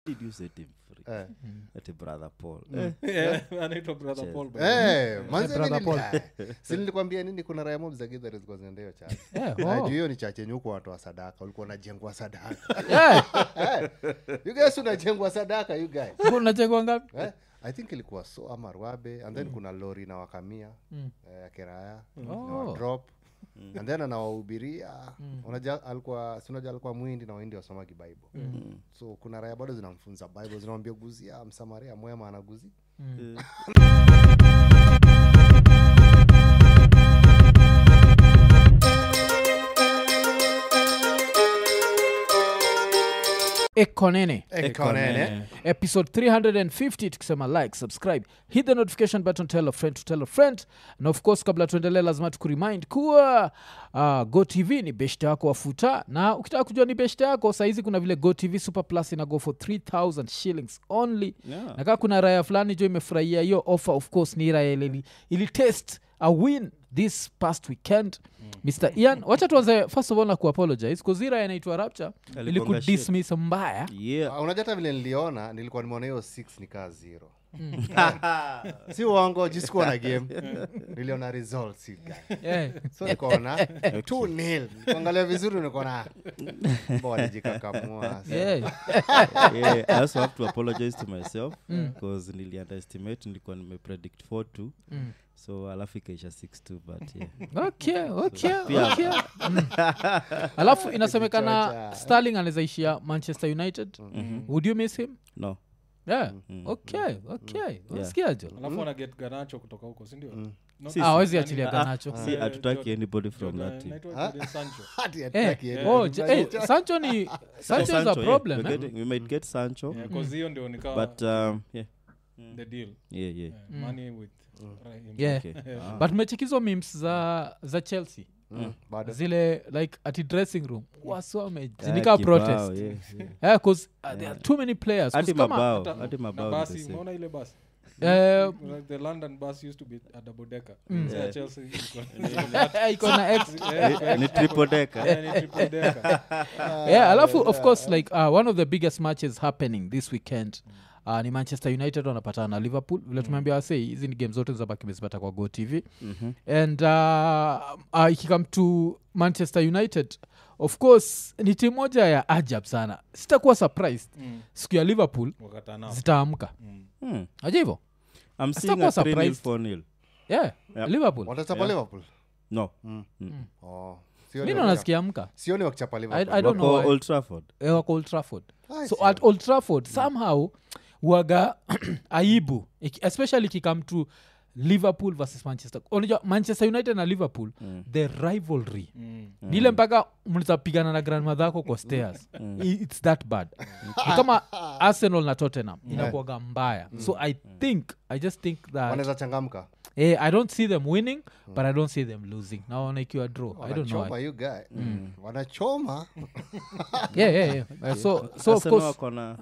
did you set him free Eh. ati brother paul eh, Yeah, anaitwa brother Cheers. paul by- Eh, manze brother mimi nili- si nilikwambia nini kuna raya mob za Githurai zilikuwa zinaenda hiyo chache Yeah, Na oh. juu hiyo ni chache yenye huko watoa sadaka ulikuwa unajengwa sadaka Yeah, Eh, you guys unajengwa sadaka you guys unachekwa ngapi eh? i think ilikuwa so ama rwabe and then kuna lori na wakamia eh, ya keraya Oh. drop and then anawahubiria unaja alikuwa sinaja alikuwa mwindi na waindi wasomagi bible so kuna raya bado zinamfunza bible zinamwambia guzia msamaria mwema anaguzi ekonene ekonene episode 350 tukisema like subscribe hit the notification button tell a friend to tell a friend na of course kabla tuendelee lazima tukuremind kuwa uh, go tv ni beshte yako wafuta na ukitaka kujua ni beshte yako sahizi kuna vile go tv super plus ina go for 3000 shillings only yeah. na kaa kuna raya fulani jo imefurahia hiyo offer of course ni raya ile ili, ili test a win this past weekend mr ian wacha tuanze first of all na kuapologize bcause hii raya inaitwa rapture ili Aligonga shit. kudismiss mbaya yeah. Uh, unajua hata vile niliona nilikuwa nimeona hiyo 6 ni kaa zero si uongo jisikuwa na game niliona results you guys. yeah. so nikaona two nil kuangalia vizuri nikaona mbona jikakamua yeah. yeah, I also have to apologize to myself because nili underestimate nilikuwa nimepredict 4 2 Mm. so alafu ikaisha 6 2 but yeah. okay okay Pia- okay Mm. alafu inasemekana Kichwa cha- starling anawezaishia manchester united would you miss him no yeah okay okay unasikiajo alafu ana get ganacho kutoka huko sindio No, Si, Ah, si. hawezi nani- achilia ah, ganacho si hatutaki anybody from Jordan- that team anaitwa Jordan Sancho. Hati Eh, hataki yeye. oh, j- eh, sancho ni sancho is a Sancho, yeah. problem We're eh? getting- we might get sancho Yeah, 'cause hiyo ndio nikawa but um, yeah the deal yeah yeah Yeah, money with Raheem. yeah okay Ah. but mechekizo mims za za chelsea Mm, bado. zile like ati dressing room wasome Ah, zinika kibao, protest yeah, yeah. yeah, cause uh, there are too many players 'Cause hadi kama- mabao Hata- hadi na mabao ni basi the same. umeona ile basi eh, Like the london bus used to be a double decker Mm. Sasa Chelsea iko- iko na ex Yeah, iko- ni triple decker Yeah, ni triple decker. yeah alafu of course like uh, one of the biggest matches happening this weekend Uh, ni manchester united wanapatana na liverpool vile tumeambia wasei hizi ni game zote zabaki mezipata kwa go tv Mhm. and uh, uh, ikikam to manchester united of course ni timu moja ya ajab sana sitakuwa surprised Mm. siku ya liverpool Wakata nao. zitaamka Mm. Hmm. aja hivo I'm seeing Sitakuwa a 3 nil surprised. 4 nil yeah, Yeah. liverpool watachapa Yeah. liverpool no Oh, mi sioni ndo wakicha- nasikia mka sioni wakichapa I- liverpool I don't know wako why. old trafford Eh, wako old trafford Ai, so sioni. at old trafford somehow waga aibu Iki- especially kikam to liverpool versus manchester unajua manchester united na liverpool Mm. the rivalry Mm. nile mpaka mnazapigana na grandmother yako kwa stairs I- its that bad ni kama arsenal na tottenham inakuaga mbaya so i think i just think that wanaweza changamka eh, i don't see them winning but i don't see them losing naona ikiwa draw i don't know wanachoma why. you guy wanachoma yeah, yeah, yeah. Uh, so, so of Arsenal course wako na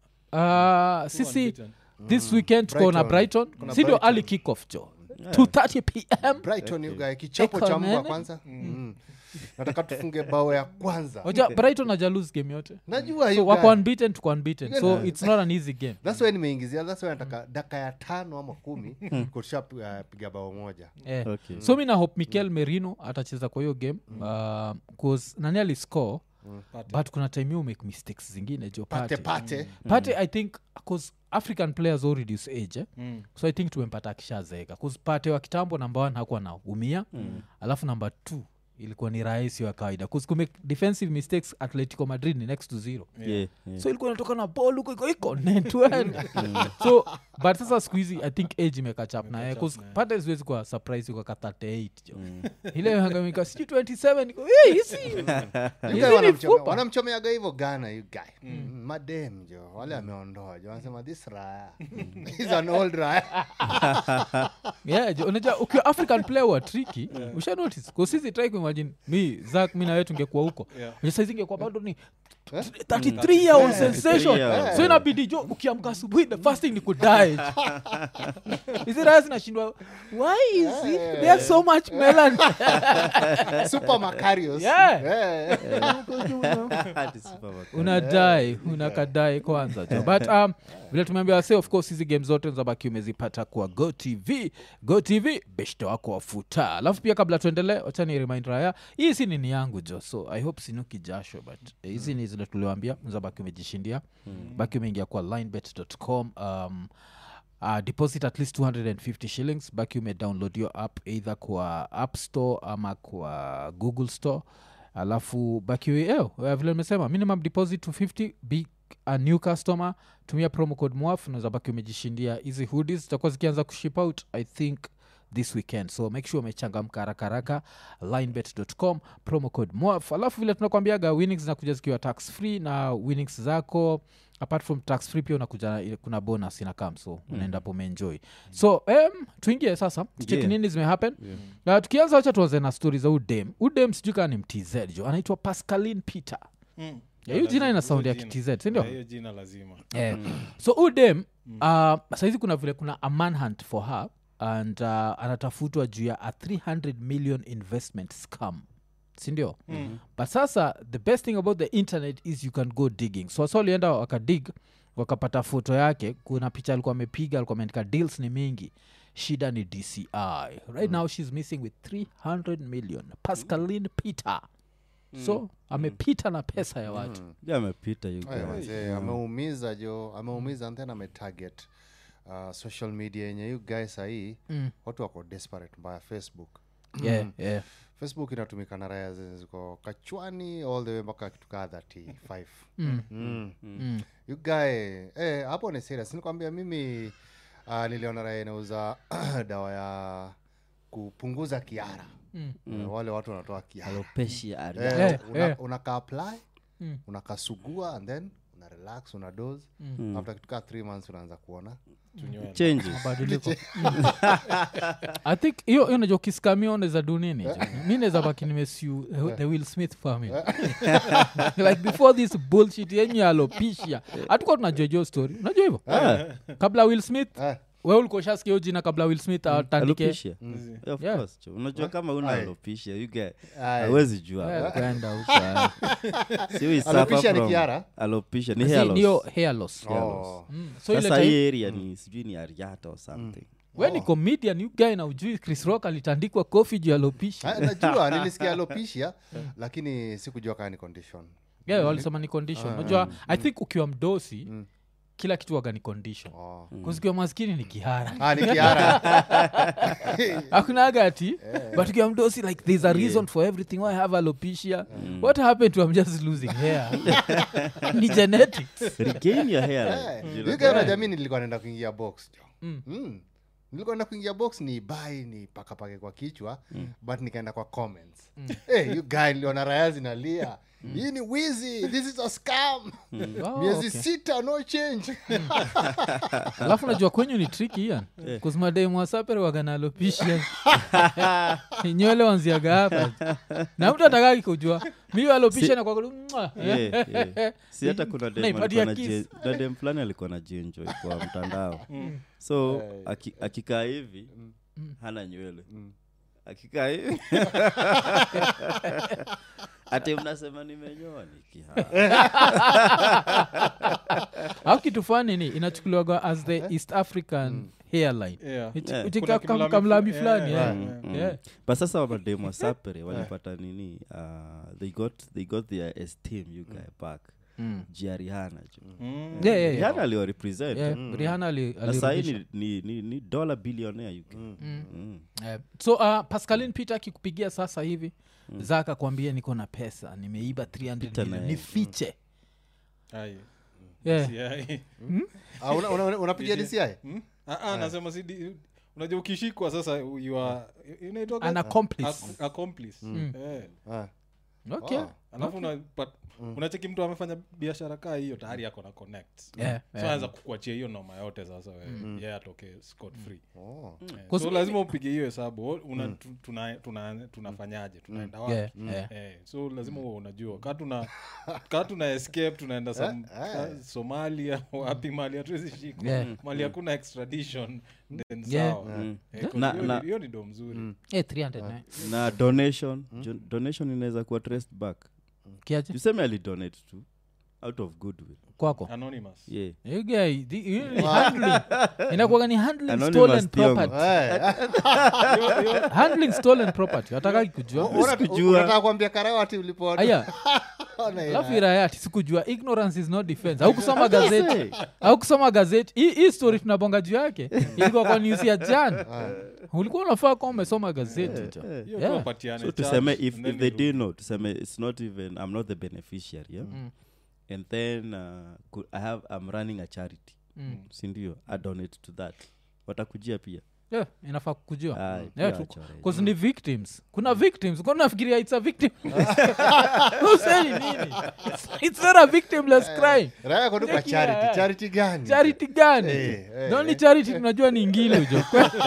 uh, sisi Unbeaten. this weekend tuko na Brighton. brighton Kuna si ndio Brighton. early kickoff jo 230 pm brighton you guy kichapo cha Eko mbwa nene. kwanza Mm. nataka tufunge bao ya kwanza oja brighton aja lose game yote najua so you wako guy. unbeaten tuko unbeaten so it's not an easy game thats why nimeingizia thats why nataka daka ya tano ama kumi kutusha piga bao moja Eh. okay so mi na hope mikel merino atacheza kwa hiyo game uh, cause nani aliscore Pate. but kuna time hiyo make mistakes zingine jo pate pate pate pate i think cause african players all reduce age eh? Mm. so i think tumempata akishazeeka bcause pate wa kitambo namba one hakuwa na umia mm. alafu namba two ilikuwa ni rahisi wa kawaida bcause kumake defensive mistakes atletico madrid ni next to zero yeah, yeah. so ilikuwa inatoka na ball huko iko iko netwen so but sasa siku hizi i think age imekachap naye bcause pate siwezi kwa surprise kwa ka 38 jo ile hangamika sijui 27 iko "Hey, hizi You hizi guy ni wanamchome- fupa." wanamchomeaga hivyo gana you guy Mm, madem jo wale ameondoa jo wanasema this raya is an old raya yeah, jo, unajua ukiwa african player wa triki usha notice kusisi try kuimagine mi zak mi nawe tungekuwa huko Yeah. yeah. saizi ingekuwa bado ni 33 year old sensation year so inabidi jo ukiamka asubuhi the first thing ni kudae hizi raya zinashindwa why is it there's so much melon super macarios Yeah. Eh. Hadi supermarket. unadai unakadai kwanza jo but um, vile tumeambia wase of course hizi game zote zabaki umezipata kwa go tv go tv beshte wako wafuta alafu pia kabla tuendelee wachani remind raya hii si nini yangu jo so i hope sinuki jasho but eh, hizi ni zile tuliwambia zabaki umejishindia baki umeingia kwa linebet.com um, Uh, deposit at least 250 shillings baki umedownload your app either kwa app store ama kwa google store alafu baki eh, vile nimesema minimum deposit 250 be a new customer tumia promo code mwaf unaweza baki umejishindia hizi hoodies zitakuwa zikianza kuship out i think this weekend so make sure umechangamka haraka haraka linebet.com promo code mwaf alafu vile tunakwambiaga winnings zinakuja zikiwa tax free na winnings zako apart from tax free pia unakuja ile- kuna bonus inakam so unaenda po umeenjoy so um, tuingie sasa tucheki Yeah. nini zimehappen yeah. uh, tukianza wacha tuanze na stori za udem udem sijui kaa ni mtz jo anaitwa pascaline peter Mm. Yeah, hiyo jina ina Lazima, sound ya hiyo kitz jina. sindio Yeah, hiyo jina lazima Eh, so udem uh, saizi kuna vile kuna a manhunt for her and uh, anatafutwa juu ya a 300 million investment scam sindio Mm. but sasa the best thing about the internet is you can go digging so wasa walienda wakadig wakapata foto yake kuna picha alikuwa amepiga alikuwa ameandika deals ni mingi shida ni dci right now she's missing with 300 million pascaline peter so amepita na pesa ya watu Yeah, amepita you Aya, guys. manze, ameumiza jo ameumiza and then ametarget uh, social media yenye you guys sahii Mm. watu wako desperate mbaya facebook yeah, yeah. facebook inatumika na raya zenye ziko kachwani all the way mpaka kitu kaa 35 Mm. mm. Mm. you guy eh, hapo ni serious nikwambia mimi uh, niliona raya inauza dawa ya kupunguza kiara Mm. Eh, wale watu wanatoa kiara Alopecia area. Eh, Eh, una- eh. unaka apply Mm. unakasugua and then una relax una dose Mm. after kitukaa three months unaanza kuona Tunywele. Changes. mabadiliko i think hiyo hiyo najua ukiskamia unaweza du nini jo? mi naweza baki nimesiu the will smith family like before this bullshit yenye alopisha hatukuwa tunajua jo story unajua hivyo kabla will smith Eh, we ulikuwa ushasikia hiyo jina kabla will smith atandike Alopecia. Zi- Of Yeah. course, cho. unajua kama una Aye. alopecia you get Aye. hawezi jua Eh, kwenda huko, eh. Si we suffer Alopecia ni from kiara? alopecia ni Si, hair loss. niyo hair loss Hair Oh. loss. Mm, so ile sasa time hii area ni sijui ni ariata or something we ni comedian you guy na ujui chris rock alitandikwa kofi juu alopisha Ah, najua nilisikia alopecia lakini sikujua kaa ni condition yeah, walisema ni condition unajua i think ukiwa mdosi kila kitu waga ni condition oh. kuzikiwa maskini ni kihara ah, ni kiara hakuna agati but ukiwa mdosi like there's a reason for everything why I have alopecia what happened to I'm just losing hair ni genetics regain your hair Eh, like, you you know. guy unajua mi nilikuwa naenda kuingia box jo Mm. Mm. nilikuwa naenda kuingia box ni bai ni pakapake kwa kichwa but nikaenda kwa comments hey, you guy niliona raya zinalia hii ni wizi this is a scam Oh, miezi okay. sita no change alafu najua kwenyu ni triki ian kuzimademwasapere waganalopisha nywele wanziaga hapa na mtu atakaki kujua mi alopisha na kwa Yeah, yeah. si hata kuna dem Naipatia alikuwa na kiss. jie- na dem fulani alikuwa na jienjoy kwa mtandao so aki- akikaa hivi hana nywele akikaa hivi ati mnasema nimenyoa nikiha au kitu fani ni inachukuliwaga as the east african hairline Yeah. Ichi- Yeah. ichi Kuna ka- kam- kimlami kamlami fu- fulani yeah, yeah. yeah, Yeah. but sasa wamademu wa sapere walipata nini uh, they got they got their esteem you guy back Mm. jiarihana ju Mm. Yeah, yeah, yeah. rihana aliwarepresent Yeah, Rihanna ali- na sahii alirudisha. ni, ni, ni, ni dola billionaire you guy. Mm. Eh, so uh, pascalin peter akikupigia sasa hivi mm. zaka kwambia niko na pesa nimeiba 300 Pita million naye. nifiche Ai. yeah. Si ai. Ah, una- una- una- unapigia dci Hmm? Ah, ah, nasema si di- unajua ukishikwa sasa you are- inaitwaga? An accomplice. Ac- accomplice. Eh. Ah. okay Oh. alafu una, but, unacheki mtu amefanya biashara kaa hiyo tayari ako na connect Yeah, so yeah. anaweza kukuachia hiyo noma yote sasa wewe yeye atoke scot free Oh. Eh, Cause so mi- lazima upige hiyo hesabu o- una, tu- tuna, tuna, tunafanyaje tunaenda wapi Yeah, yeah. Eh, so lazima uwe unajua ka tuna ka tuna escape tunaenda some, ka, somalia wapi mali hatuwezi shika Yeah. mali hakuna extradition then Yeah. sawa Mm. Eh, 'cause Na- hiyo na- ni- hiyo ni do mzuri Eh, 300 eh. na donation jo- donation inaweza kuwa traced back kiaje tuseme alidonate tu out of goodwill kwako anonymous yeah You guy, the- you ni handling inakuwaga ni handling Anonymous stolen Tiongo. property Eh, handling stolen property watakaki kujua una- Sikujua. unataka kuambia karawati ulipo aya Ona hii alafu raya. irayati sikujua ignorance is not defense au kusoma gazeti au kusoma gazeti hii hii story tunabonga juu yake ilikuwa kwa news ya jana ulikuwa unafaa kuwa umesoma gazeti jo hiyo Yeah. tu wapatiane so charge, tuseme if, and then if they irudi. did know tuseme it's not even i'm not the beneficiary yeah? and then uh, could, i have i'm running a charity Mm. sindio i donate to that watakujia pia yeah, inafaa kujua Ah, Yeah, pia tu- wachore. 'cause ni victims kuna victims kuna nafikiria it's a victim useni nini it's, it's not a victimless crime raya kotu kwa Cheki, yeah. charity charity gani charity gani Eh, eh, the only eh. charity tunajua ni ingile ujo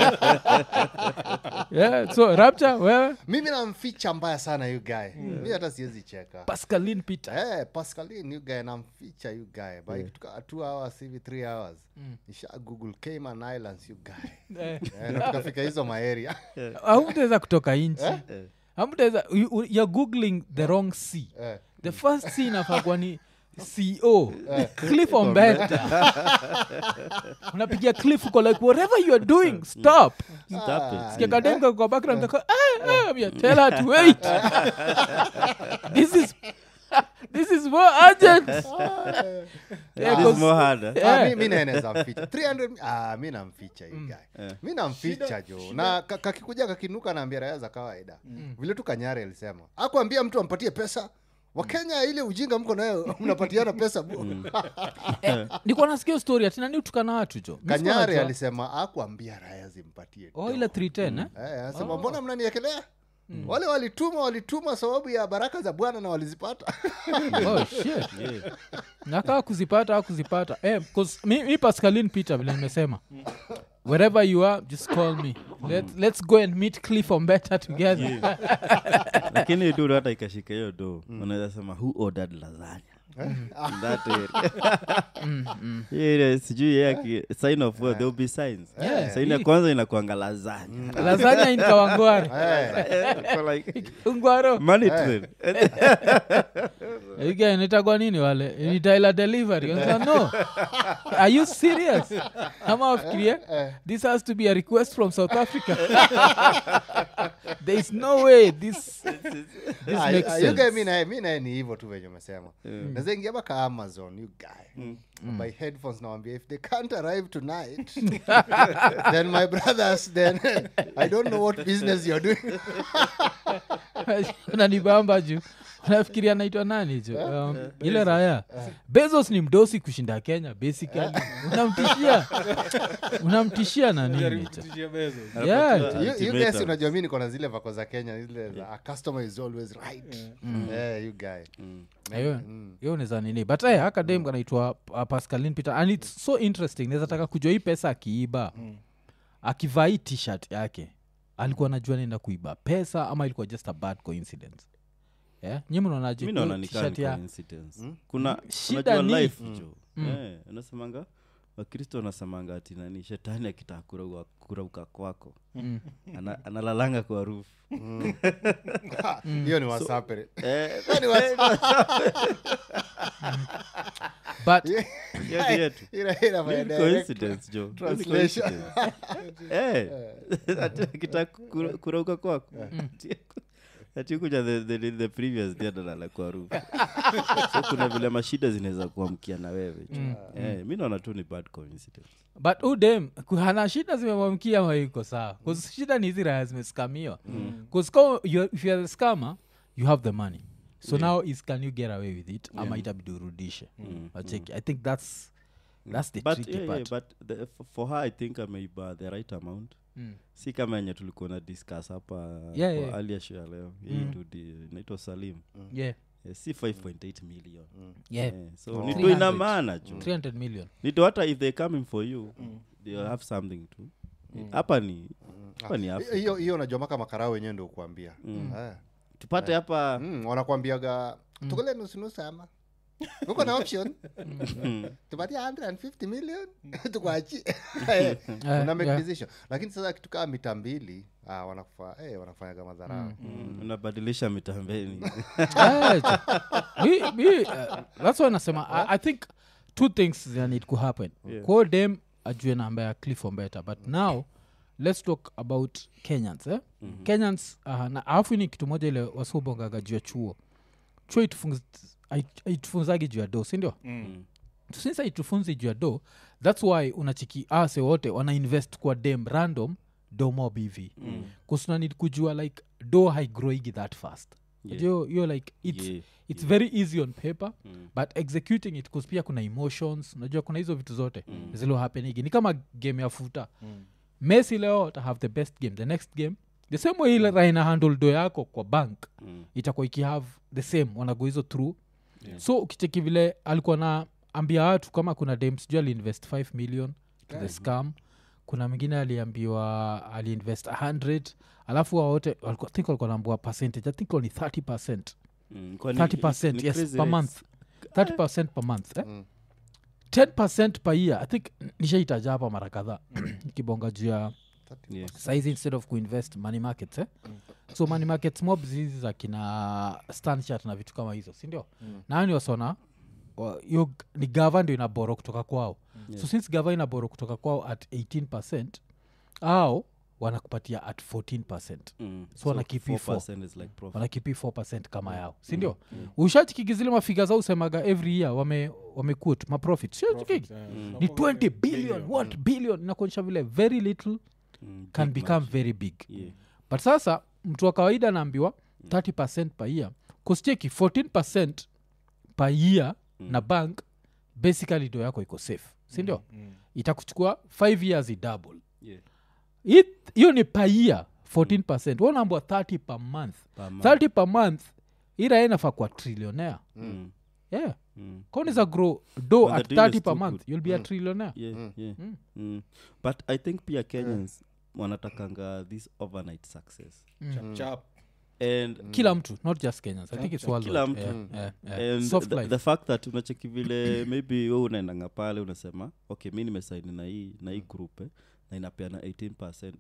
yeah, so rapture wewe mimi namficha mbaya sana yu guy mi hata siwezi cheka pascaline peter Eh, pascalin yu guy namficha yu guy by tuka two hours hivi three hours nisha google cayman islands yu guy Eh, Eh, na tukafika hizo maeria hamtaweza kutoka nchi hamtaweza you- you- you're googling the wrong c Eh. the first c inafakwa ni co cliff ombeta unapigia cliff uko like whatever you are doing stop Stop it. Sikia kademka kwa background kako, "Ah, ah," yeah, tell her to wait this is this is more urgent Yeah, It is 'cause- more harder. Ah, Yeah. mi- mi naeneza mficha 300 ah, mi namficha hii guy mi namficha jo na ka- kakikuja kakinuka naambia raya za kawaida vile tu kanyare alisema akuambia mtu ampatie pesa wakenya ile ujinga mko nayo mnapatiana pesa bu nikuwa nasikia story atinani utukana watu jo Mi sikuwa kanyare najua. alisema akuambia raya zimpatie oh do. ile 310 eh? Eh, anasema mbona mnaniekelea wale walituma walituma sababu ya baraka za bwana na walizipata oh shit nakaa kuzipata au kuzipata eh, 'cause mi, mi pascaline peter vile nimesema wherever you are just call me Let, let's go and meet cliff on better together lakini tu hata ikashika hiyo do unaweza sema who ordered lasagna In that area. Hiyo ile sijui yeye aki- sign of what, there will be signs Yeah. saini ya kwanza inakuanga lasagna lazanya inkawangwari Kwa like, ungwaro money train. Again, itagwa nini wale nitaila delivery Unasema, no are you serious ama wafikirie this has to be a request from south africa there is no way this, this Ah, makes ah, you guy sense mi naye mi naye ni hivyo tu venye umesema nazaingia baka amazon you guy by headphones nawambia if they can't arrive tonight then my brothers then i don't know what business you're doing unanibamba juu unafikiria naitwa nani ju um, ile raya bezos ni mdosi kushinda kenya basically unamtishia unamtishia na nini Jaribu jo kutishia Bezos. yeah You- you Ultimatum. guys unajua mi niko na zile vako za kenya zile za a customer is always right Eh, you guy hiyo hiyo unaweza nini but hey, akadem kanaitwa uh, pascalin peter and its so interesting naweza taka kujua hii pesa akiiba akivaa hii tshirt yake alikuwa najua naenda kuiba pesa ama ilikuwa just a bad coincidence yeah? nyi mnaonaje mi hiyo naona ni t-shirt ya coincidence kuna Shida unajua ni- life jo Eh, unasemanga wakristo wanasemanga ati nani shetani akitaka kurauka, kurauka kwako ana, analalanga kwa rufu hiyo ni wasapere eh, Ni wasa- but yetu yetu ila- ila by Ni direct coincidence jo Ni translation. coincidence. Eh, ati akitaka kura- kurauka kwako ati kuja the, the, the previous day analala kwa rufu so kuna vile mashida zinaweza kuamkia na wewe jo. eh, mi naona tu ni bad coincidence but udem hana shida zimemwamkia maiko sawa bcause shida ni hizi raya zimeskamiwa bcause if youare the scammer you have the money so now is can you get away with it ama itabidi urudishe wacheki i think that's that's the but, tricky yeah, yeah, part but the, f- for her i think ameiba the right amount Mm. si kama enye tulikuwa na discuss hapa Yeah, kwa yeah. earlier show ya leo hii dudi inaitwa salim yeah Eh, si 5.8 million yeah. Eh, so Oh. ni tu ina 300. maana ju 300 million ni tu hata if they coming for you they'll have something to hapa ni hapa ni Africa. hiyo hiyo unajua maka makarao wenyewe ndio kuambia Eh. tupate hapa Mm, wanakuambiaga tukule nusunusu ama uko na option tupatie 150 million tukwachi una make yeah. decision lakini sasa kitu kaa mita mbili ah, wanakufa eh, wanakufanyaga madharau Mm, unabadilisha mitambeni Eh, mi- mi, uh, that's why nasema I, i think two things that need to happen Yeah. ko dem ajue namba ya cliff ombeta but now let's talk about kenyans eh? mm-hmm. kenyans uh, na alafu ni kitu moja ile wasiobongaga juu ya chuo chuo itufunz- hait- haitufunzagi juu ya do sindio Mm. since haitufunzi juu ya do thats why unachiki ase wote wana invest kwa dem random do mob hivi mm. kusunanid kujua like do haigroigi that fast Yeah. hiyo hiyo like it's, Yeah, it's very easy on paper Mm. but executing it 'cause pia kuna emotions unajua kuna hizo vitu zote mm. zilo happenigi ni kama game ya futa Mm. messi leo ta have the best game the next game the same way ile raina handle do yako kwa bank Mm. itakuwa ikihave the same wanago hizo through Yeah. so ukicheki vile alikuwa na ambia watu kama kuna dem sijui aliinvest 5 million to the scam kuna mwingine aliambiwa aliinvest 100 alafu hao wote walikuwa- I think walikuwa naambua percentage i think only 30 percent Mm, kwani 30 ni yes crazy per rates. month 30 per month eh? Mm. 10 per year i think nishaitaja hapa mara kadhaa ikibonga juu ya Yeah. saizi instead of kuinvest money markets eh? so money markets mobs hizi za kina stanchat na vitu kama hizo sindio mm. nani wasona wa- hiyo g- ni gava ndio inaboro kutoka kwao mm. so since gava inaboro kutoka kwao at 18 au wanakupatia at 14 Mm. So wana keep you 4% is like profit. wanakipi 4 kama yao sindio mm. ushachikigi zile mafiga zao usemaga every year wame, wamekut maprofit siochikigi Yeah. ni 20 billion what billion inakuonyesha vile very little Mm, can big become much. very big Yeah. but sasa mtu wa kawaida anaambiwa 30 per year kuscheki 14 per year na bank basically do yako iko safe sindio Mm. itakuchukua 5 years idouble Yeah. It- hiyo ni per year 14 mm. wanaambwa 30 per month Per month. 30 per month ira inafaa kwa trillionaire Mm. yeah Mm. kauniza grow do When the at deal is 30 per too month good. you'll be a trillionaire Yeah, yeah. Mm. but i think pia kenyans wanatakanga this overnight success Chap, chap. and kila mtu not just kenyans i think it's worldwide. Kila mtu. yeah, yeah, yeah. and Soft the, life. the fact that unacheki vile maybe we unaendanga pale unasema okay mi nimesaini na hii na hii group eh, na inapeana 18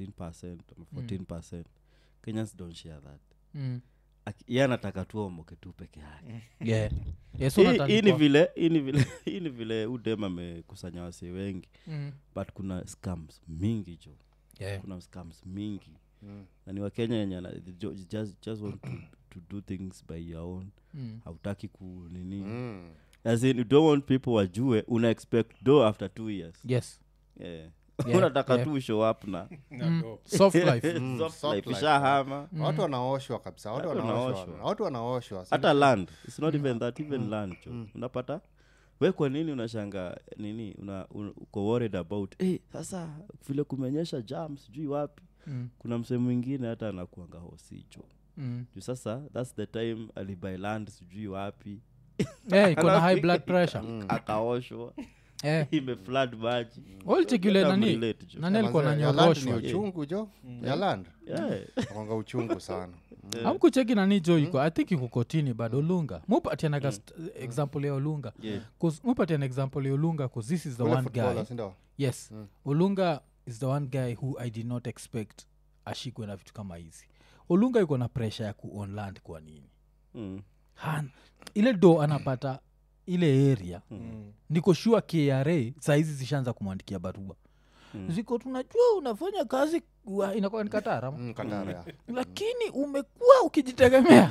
19 ama 14 kenyans don't share that Mm. Aki- ye anataka tu omoke tu peke yake yeah. yeah, so Hii- nataka hii ni kwa- vile hii ni vile hii ni vile udem amekusanya wasi wengi Mm. but kuna scams mingi jo Yeah. kuna scams mingi na ni wakenya yenye ana- jo- just, just want to, to do things by your own Mm. hautaki ku nini Mm. as in you don't want people wajue una expect do after two years yes yeah. Yeah, unataka yeah. tu show up na Na do. soft life Mm, Soft soft life, life, ishahama watu wanaoshwa kabisa watu Watu wanaoshwa wanaoshwa. watu wanaoshwa hata land its not even that even land jo unapata we kwa nini unashanga nini una, un, uko worried about hey, sasa vile kumenyesha jam sijui wapi Mm. kuna msee mwingine hata anakuanga hosicho Mm. juu sasa thats the time alibuy land sijui wapi yeah, iko na high Alafu blood pressure akaoshwa yeah. imeflad maji walichekile Get nani relate, jo. nani alikuwa Manze, ya land ni nanyoroshwa uchungu jo ya land Yeah. kwanga uchungu sana amkucheki nani jo iko i think iko kotini bado olunga mupatianaga st- example ya olunga Yeah. 'Cause mupatia an example ya olunga bcause this is the Ule one footballer, guy si ndio? yes olunga is the one guy who i did not expect ashikwe na vitu kama hizi olunga iko na pressure ya kuon land kwa nini Mm. Han, ile do anapata ile area Mm. niko shua kra sahizi zishaanza kumwandikia barua Mm. ziko tunajua unafanya kazi wa- inakuwa ni katara Mm, Katara, ya. lakini umekuwa ukijitegemea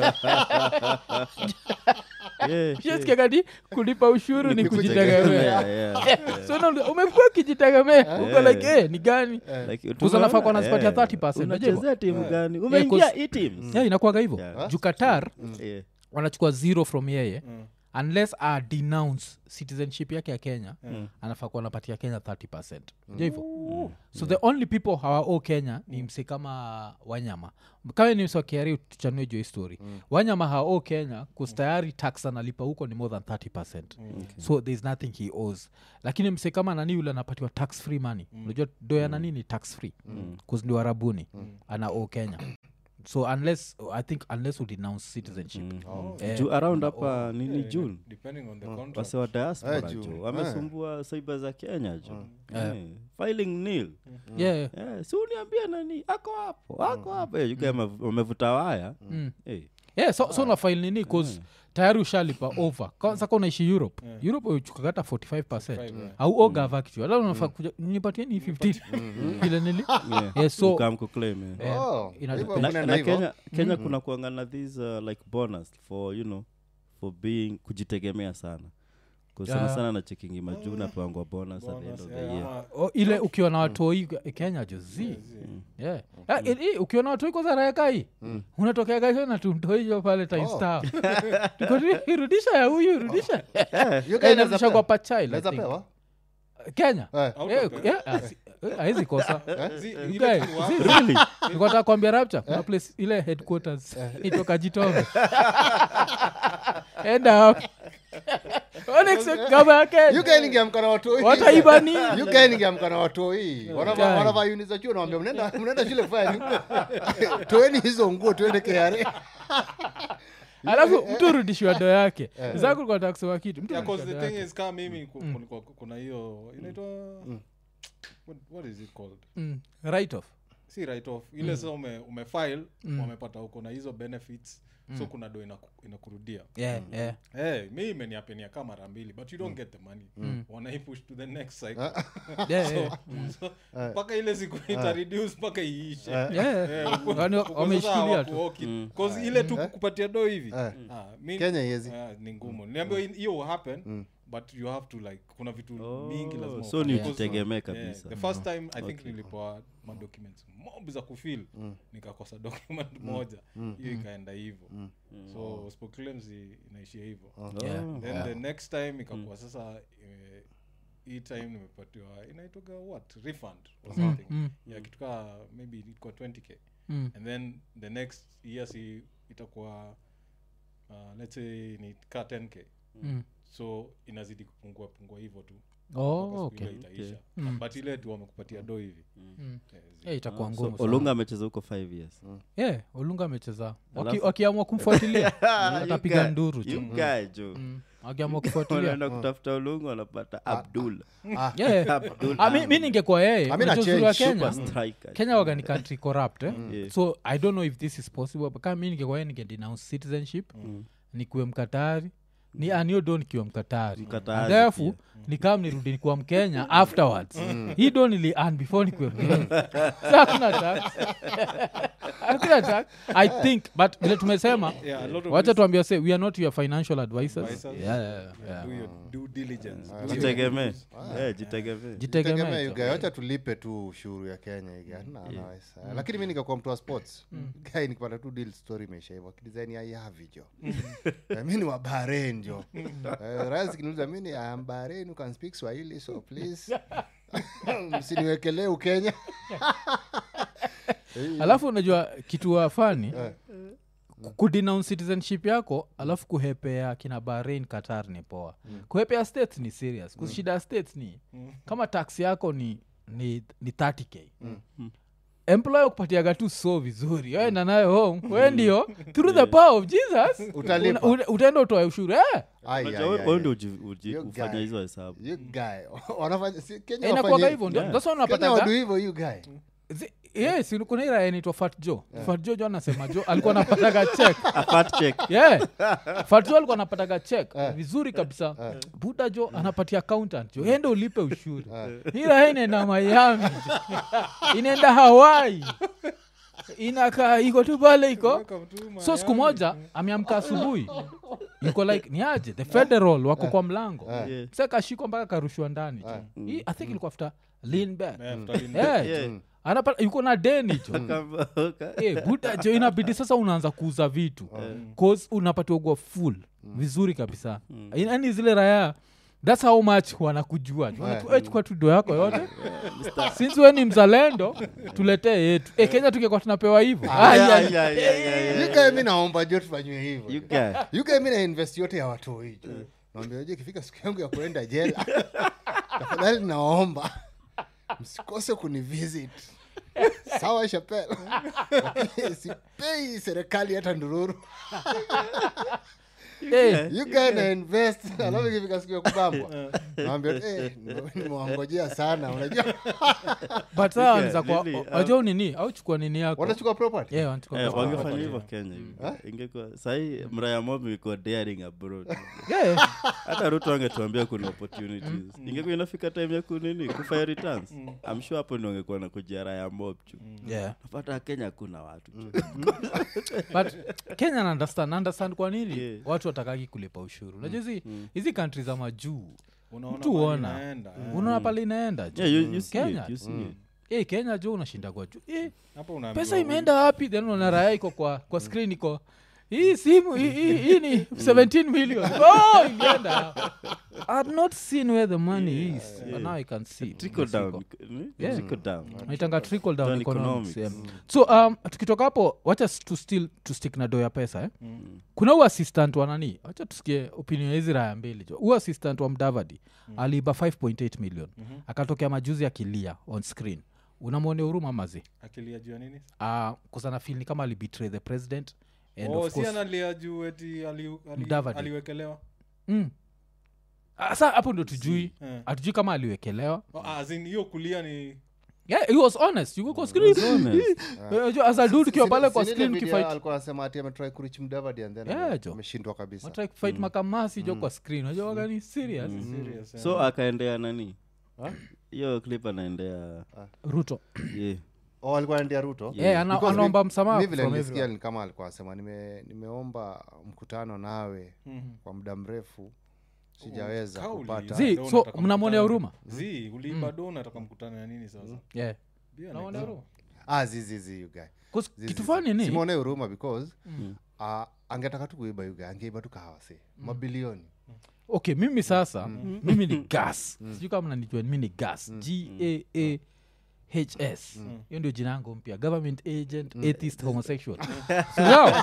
Yeah, shasikia kati kulipa ushuru ni kujitegemea yeah, yeah, yeah. so na- umekuwa ukijitegemea uko like eh, ni gani Like, Kuza nafaa kuwa tumeona, nasipatia eh, 30%, unajua unachezea timu gani Yeah, umeingia 'cause- hii teams yeah, inakuwaga hivyo Yeah. juu qatar Yeah. wanachukua zero from yeye unless a denounce citizenship yake ya kenya anafaa kuwa anapatia kenya 30 percent jo hivo so the only people hawao kenya ni mse kama wanyama kama ni mse wa kiari tuchanue jo story wanyama hawao kenya kustayari tax analipa huko ni more than 30 percent so thereis nothing he owes lakini mse kama nani yule anapatiwa tax free money unajua do ya nani ni tax free bcause ndio arabuni ana o kenya so unless i think unless we denounce citizenship eh, juu around hapa nini Yeah, june depending on the contract. wase wa diaspora Eh, June. jo wamesumbua saiba za kenya jo Eh. Eh, filing nil yeah, yeah. Eh, si uniambia nani ako hapo ako hapo Eh, yuka wame- wamevuta waya Eh, yeah, so, so na file nini cause tayari ushalipa over kwanza ka unaishi europe europe uchukagata 45 percent yeah. au ogava kitu hata unafaa kuja nipatieni 15 vile nili yeah. yeah, so Ukam kuclaim, eh. eh, Oh, ina- hivyo na, kunaenda na hivyo. kenya, kenya kuna kuangana this uh, like bonus for you know for being kujitegemea sana 'Cause sana Yeah. sana na chekingi majuu napangwa bonus, at the end Bonus, of the yeah, year ama- o, ile ukiwa na watoi kenya jo zi yeah. Ah, i- i- ukiwa na watoi kwanza raekai unatokea gaisho na tumtoijo pale timestar rudisha ya huyu rudisha You guys inarudisha naweza kwa pewa? pachild Naweza pewa? kenya Eh. Eh, Autopay. eh, ah, si- eh, haezi kosa Zi- You ile guy, kitu wa- zi- really nikotaka kuambia rapture kuna place ile headquarters itoka jitombe enda hapo. Don't expect gava ya Kenya. You guys ningeamka na watoi. wataiba nini You guys ningeamka na watoi Wanavaa- Guy. wanavaa uni za chuo nawambia mnaenda mnaenda shule fani toeni hizo nguo tuende kare alafu mtu urudishiwa do yake zakulikuwa kusema kitu mtu Yeah, 'cause urudishiwa the do thing yake. is kama mimi ku- kulikuwa- kuna hiyo inaitwa what, what is it called Mm, right off si right off ile sasa ume, umefile wamepata huko na hizo benefits so kuna do inaku- inakurudia yeah, yeah. hey, mi imeniapenia kama mara mbili but you don't get the money wanaipush to the next cycle Yeah, yeah. So, mpaka ile siku itareduce mpaka iishe Yeah. Eh, uko- Yaani uko sasa wameishikilia tu. hawakuoki. 'Cause ile tu kupatia do hivi Eh. ah, mi- Kenya iezi. ah, ni ngumu niambia hiyo will happen but you have to like kuna vitu mingi lazima so ufanye. ni Because, ujitegemee yeah, kabisa the first time i think nilipoa madocuments mob za kufil nikakosa document moja hiyo ikaenda hivo so spoclaims inaishia hivo Yeah. then the next time ikakuwa sasa eh, hii time nimepatiwa inaitoga what refund or something mm. yeah kitu kaa maybe ilikuwa 20k Mm. and then the next year si itakuwa uh, let's say ni ka 10k Mm. so inazidi kupungua pungua hivyo tu Oh, mpaka siku okay. ile itaisha Mm. but ile tu wamekupatia do hivi Mm. Eh, zi- Yeah, itakuwa so ngumu sana. olunga amecheza huko five years yeah, olunga amecheza Waki- Alafu- wakiamua kumfuatilia You atapiga guy- nduru you jo guy, jo Mm, wakiamua kufuatilia wanaenda kutafuta olunga wanapata abdul Yeah. abdul Ah, mi- mi ningekuwa yeye I mean, unajua a uzuri wa change, kenya super striker kenya waga ni country corrupt eh? Yeah. so i don't know if this is possible but kama mi ningekuwa yeye ningedenounce citizenship nikuwe mkatari ni aniodo nikiwe mkatari Mkatari alafu pia. nikam nirudi nikuwa mkenya afterwards hii do nili an before nikuwe mkenya so hakuna tax hakuna tax i think but vile tumesema Yeah, a lot of wacha this- tuambia se we are not your financial advisors Advisors. yeah, yeah, yeah. do your due diligence jitegemee Eh, jitegemee jitegemee tegemea tu. yugae wacha tulipe tu ushuru ya kenya iga Na- naweza. lakini mi nikakuwa mtu wa sports gai nikipata tu deal story imeisha hivo akidesign ya yavi jo Eh, mi ni wa bahrain jo Eh, rais kiniuliza mi ni am bahrain you can speak swahili so please msiniwekelee ukenya alafu unajua kitu wafani kudenounce citizenship yako alafu kuhepea kina bahrain qatar ni poa kuhepea states ni serious mm. shida ya states ni kama tax yako ni ni, ni 30k employer kupatiaga tu so vizuri waenda nayo home we ndio through the power of jesus Utalipa. una- una- utaenda utoe ushuru eh? Ai, Unajua ai, wewe- ai, wewe ai. ndio uji- uji- You ufanya guy. hizo hesabu You guy. Wanafanya- si- Kenya Eh, inakuwaga wafanye- hivyo ndio Yeah. that's why Kenya unapataga wadu hivyo you guy Zi- yes kuna hii raya inaitwa fat jo fat jo jo anasema jo alikuwa anapataga check A fat check yeah. fatjo alikuwa anapataga check vizuri kabisa buda jo anapatia accountant jo ende ulipe ushuru ila inaenda miami jo. inaenda hawai inakaa iko tu pale iko Welcome to my- so siku moja ameamka asubuhi iko like ni aje the federal wako kwa mlango Yeah. sa kashikwa mpaka karushwa ndani jo Hii, i think ilikuwa after lean back Yeah, after in- yeah, Yeah. jo. anapata yuko na deni jo Kamba- Eh, buda jo inabidi sasa unaanza kuuza vitu cause unapatiwa gwa full vizuri kabisa yaani zile raya thats how much wanakujua Yeah. chukua tudo yako yote since we ni mzalendo tuletee yetu e, kenya tungekuwa tunapewa hivo Ay, ay, ay, ay, ay, ay. yugae mi naomba jo tufanywe You hivyo guy. yugae mi na invest yote ya watu hijo naambia je ikifika siku yangu ya kuenda jela tafadhali naomba msikose kunivisit sawa shapel sipei serikali hata ndururu Eh, you guy na invest alafu ikifika siku ya kubambwa naambia eh, nimewangojea sana unajua but saa wanaweza kuwa- really, uh, wajua nini au chukua nini yako wanachukua property Yeah, wanachukua Eh, property. wangefanya hivyo kenya hivi. ingekuwa sahii mraya mob ilikuwa daring abroad Yeah. hata ruto angetuambia kuna opportunities ingekuwa inafika time ya kunini kufanya returns I'm sure hapo ni wangekuwa na kujia raya mob chu Yeah. napata kenya kuna watu chu but kenya na understand na understand kwa nini Yeah. watu watakaki kulipa ushuru unajua hizi hizi kantri za majuu unaona Mtu mahali uona. inaenda, eh. unaona pale inaenda juu. yeah, you, you see Kenya. it, you see it. Eh, kenya juu unashinda kwa juu Eh, Hapo unaambiwa pesa huyu- imeenda wapi then unaona raya iko kwa, kwa screen iko hii simu hii- hii hii ni 17 million oh, ilienda i had not seen where the money is but now i can see trickle down ni? Yeah. trickle down naitanga trickle down Down economics, economics. yeah. so um, tukitoka hapo wacha s- tu still to stick na do ya pesa eh? kuna huu assistant wa nani wacha tusikie opinion ya hizi raya mbili jo huu assistant wa mdavadi aliiba 5.8 million akatokea majuzi akilia on screen unamwone huruma mazi akilia juu ya nini uh, kusana fil ni kama alibetray the president and oh, of si course, analia juu eti ali, ali, Mudavadi. aliwekelewa mm. Ah, sa hapo ndo tujui Eh. hatujui kama aliwekelewa Oh, as in hiyo kulia ni yeah, he was honest you go kwa screen honest. Eh, jo, as a dude ukiwa pale kwa Si- si ile screen video ukifight alikuwa anasema ati ametry kurich mdavadi and then Yeah, ame- jo. ameshindwa kabisa watrai kufight makamasi jo kwa screen unajua waga ni serious serious eh. so akaendea nani hiyo clip anaendea ruto yeah. oh, alikuwa anaendea ruto Yeah, ana- Because anaomba mi- msamaha mi vile from nilisikia everyone. ni kama alikuwa anasema nime, nimeomba mkutano nawe kwa muda mrefu sijaweza Kauli, kupata Zi, do so unataka mnamwonea mkutano- huruma? zi uliiba do nataka mkutano ya nini sasa yeah. Bia Unaona next. huruma? ah, zizizi you guy 'Cause Zizi, kitu zizi. fani ni simwone huruma because uh, angetaka tu kuiba yuga angeiba tu kahawa mabilioni okay mimi sasa mimi ni gas sijui kama nanijua mimi ni gas gaa hs hiyo ndio jina yangu mpya government agent atheist homosexual Sawa?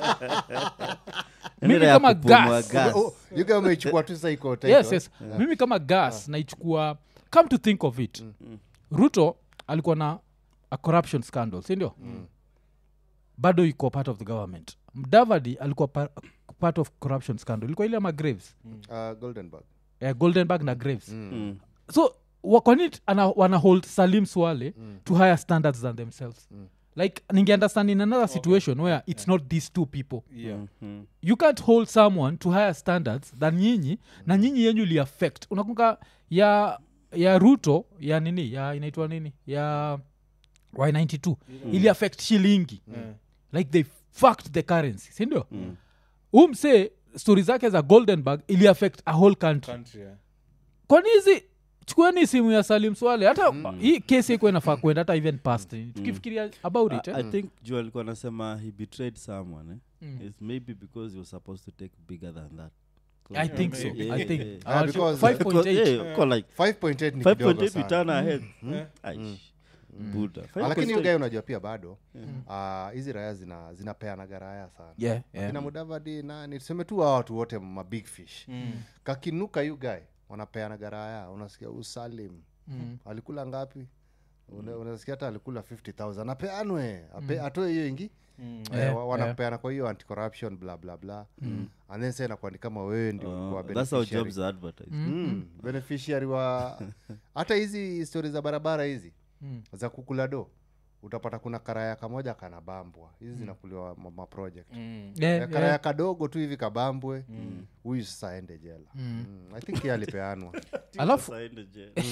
mimi Ile ya kama kupumua gas gas. oh, yuga umeichukua tu sasa iko title. yes yes mimi kama gas naichukua come to think of it ruto alikuwa na a corruption scandal sindio bado iko part of the government mdavadi alikuwa pa, part of corruption scandal ilikuwa ile ama graves uh, goldenberg eh, goldenberg na graves Mm. so wa- kwa nini ana, wana hold salim swale to higher standards than themselves like ningeunderstand in another situation where it's not these two people Yeah. Mm. you can't hold someone to higher standards than nyinyi na nyinyi yenyu liaffect unakunga ya ya ruto ya nini ya inaitwa nini ya y92 ili affect shilingi Eh. like they fucked the currency sindio mm. umse stori zake za goldenberg ili affect a whole country Country, eh. kwani hizi chukueni simu ya salim swale hata hii kesi iko inafaa kwenda hata even past tukifikiria about it I, eh? I think juu alikuwa anasema he betrayed someone eh? It's maybe because he was supposed to take bigger than that i think so Yeah, i yeah, think yeah. Ah, I'll show- because- 5.8 Yeah, uko like 5.8 ni kidogo 5.8 sana return ahead Eh. Aish. Buddha. Ah, lakini 5.8. ugae unajua pia bado ah, hizi raya zina zinapeanaga raya sana yeah, yeah. kina mudavadi nani tuseme tu hawa watu wote mabig fish Mm. kakinuka yu guy wanapeanaga raya unasikia usalim Mm. alikula ngapi Una- unasikia hata alikula 50000 apeanwe ape, atoe hiyo ingi Mm. Eh, Yeah, wa- wanapeana kwa hiyo anticorruption bla bla bla and then sa inakuwa ni kama wewe ndio Oh, ulikuwa that's how beneficiary. jobs are advertised Mm, beneficiary wa hata hizi stori za barabara hizi Mm. za kukula do utapata kuna karaya kamoja kanabambwa hizi zinakuliwa ma- maproject Mm. Yeah, Eh, karaya yeah. kadogo tu hivi kabambwe huyu sasa aende jela mm. i think ye alipeanwa alafu Sasa aende jail.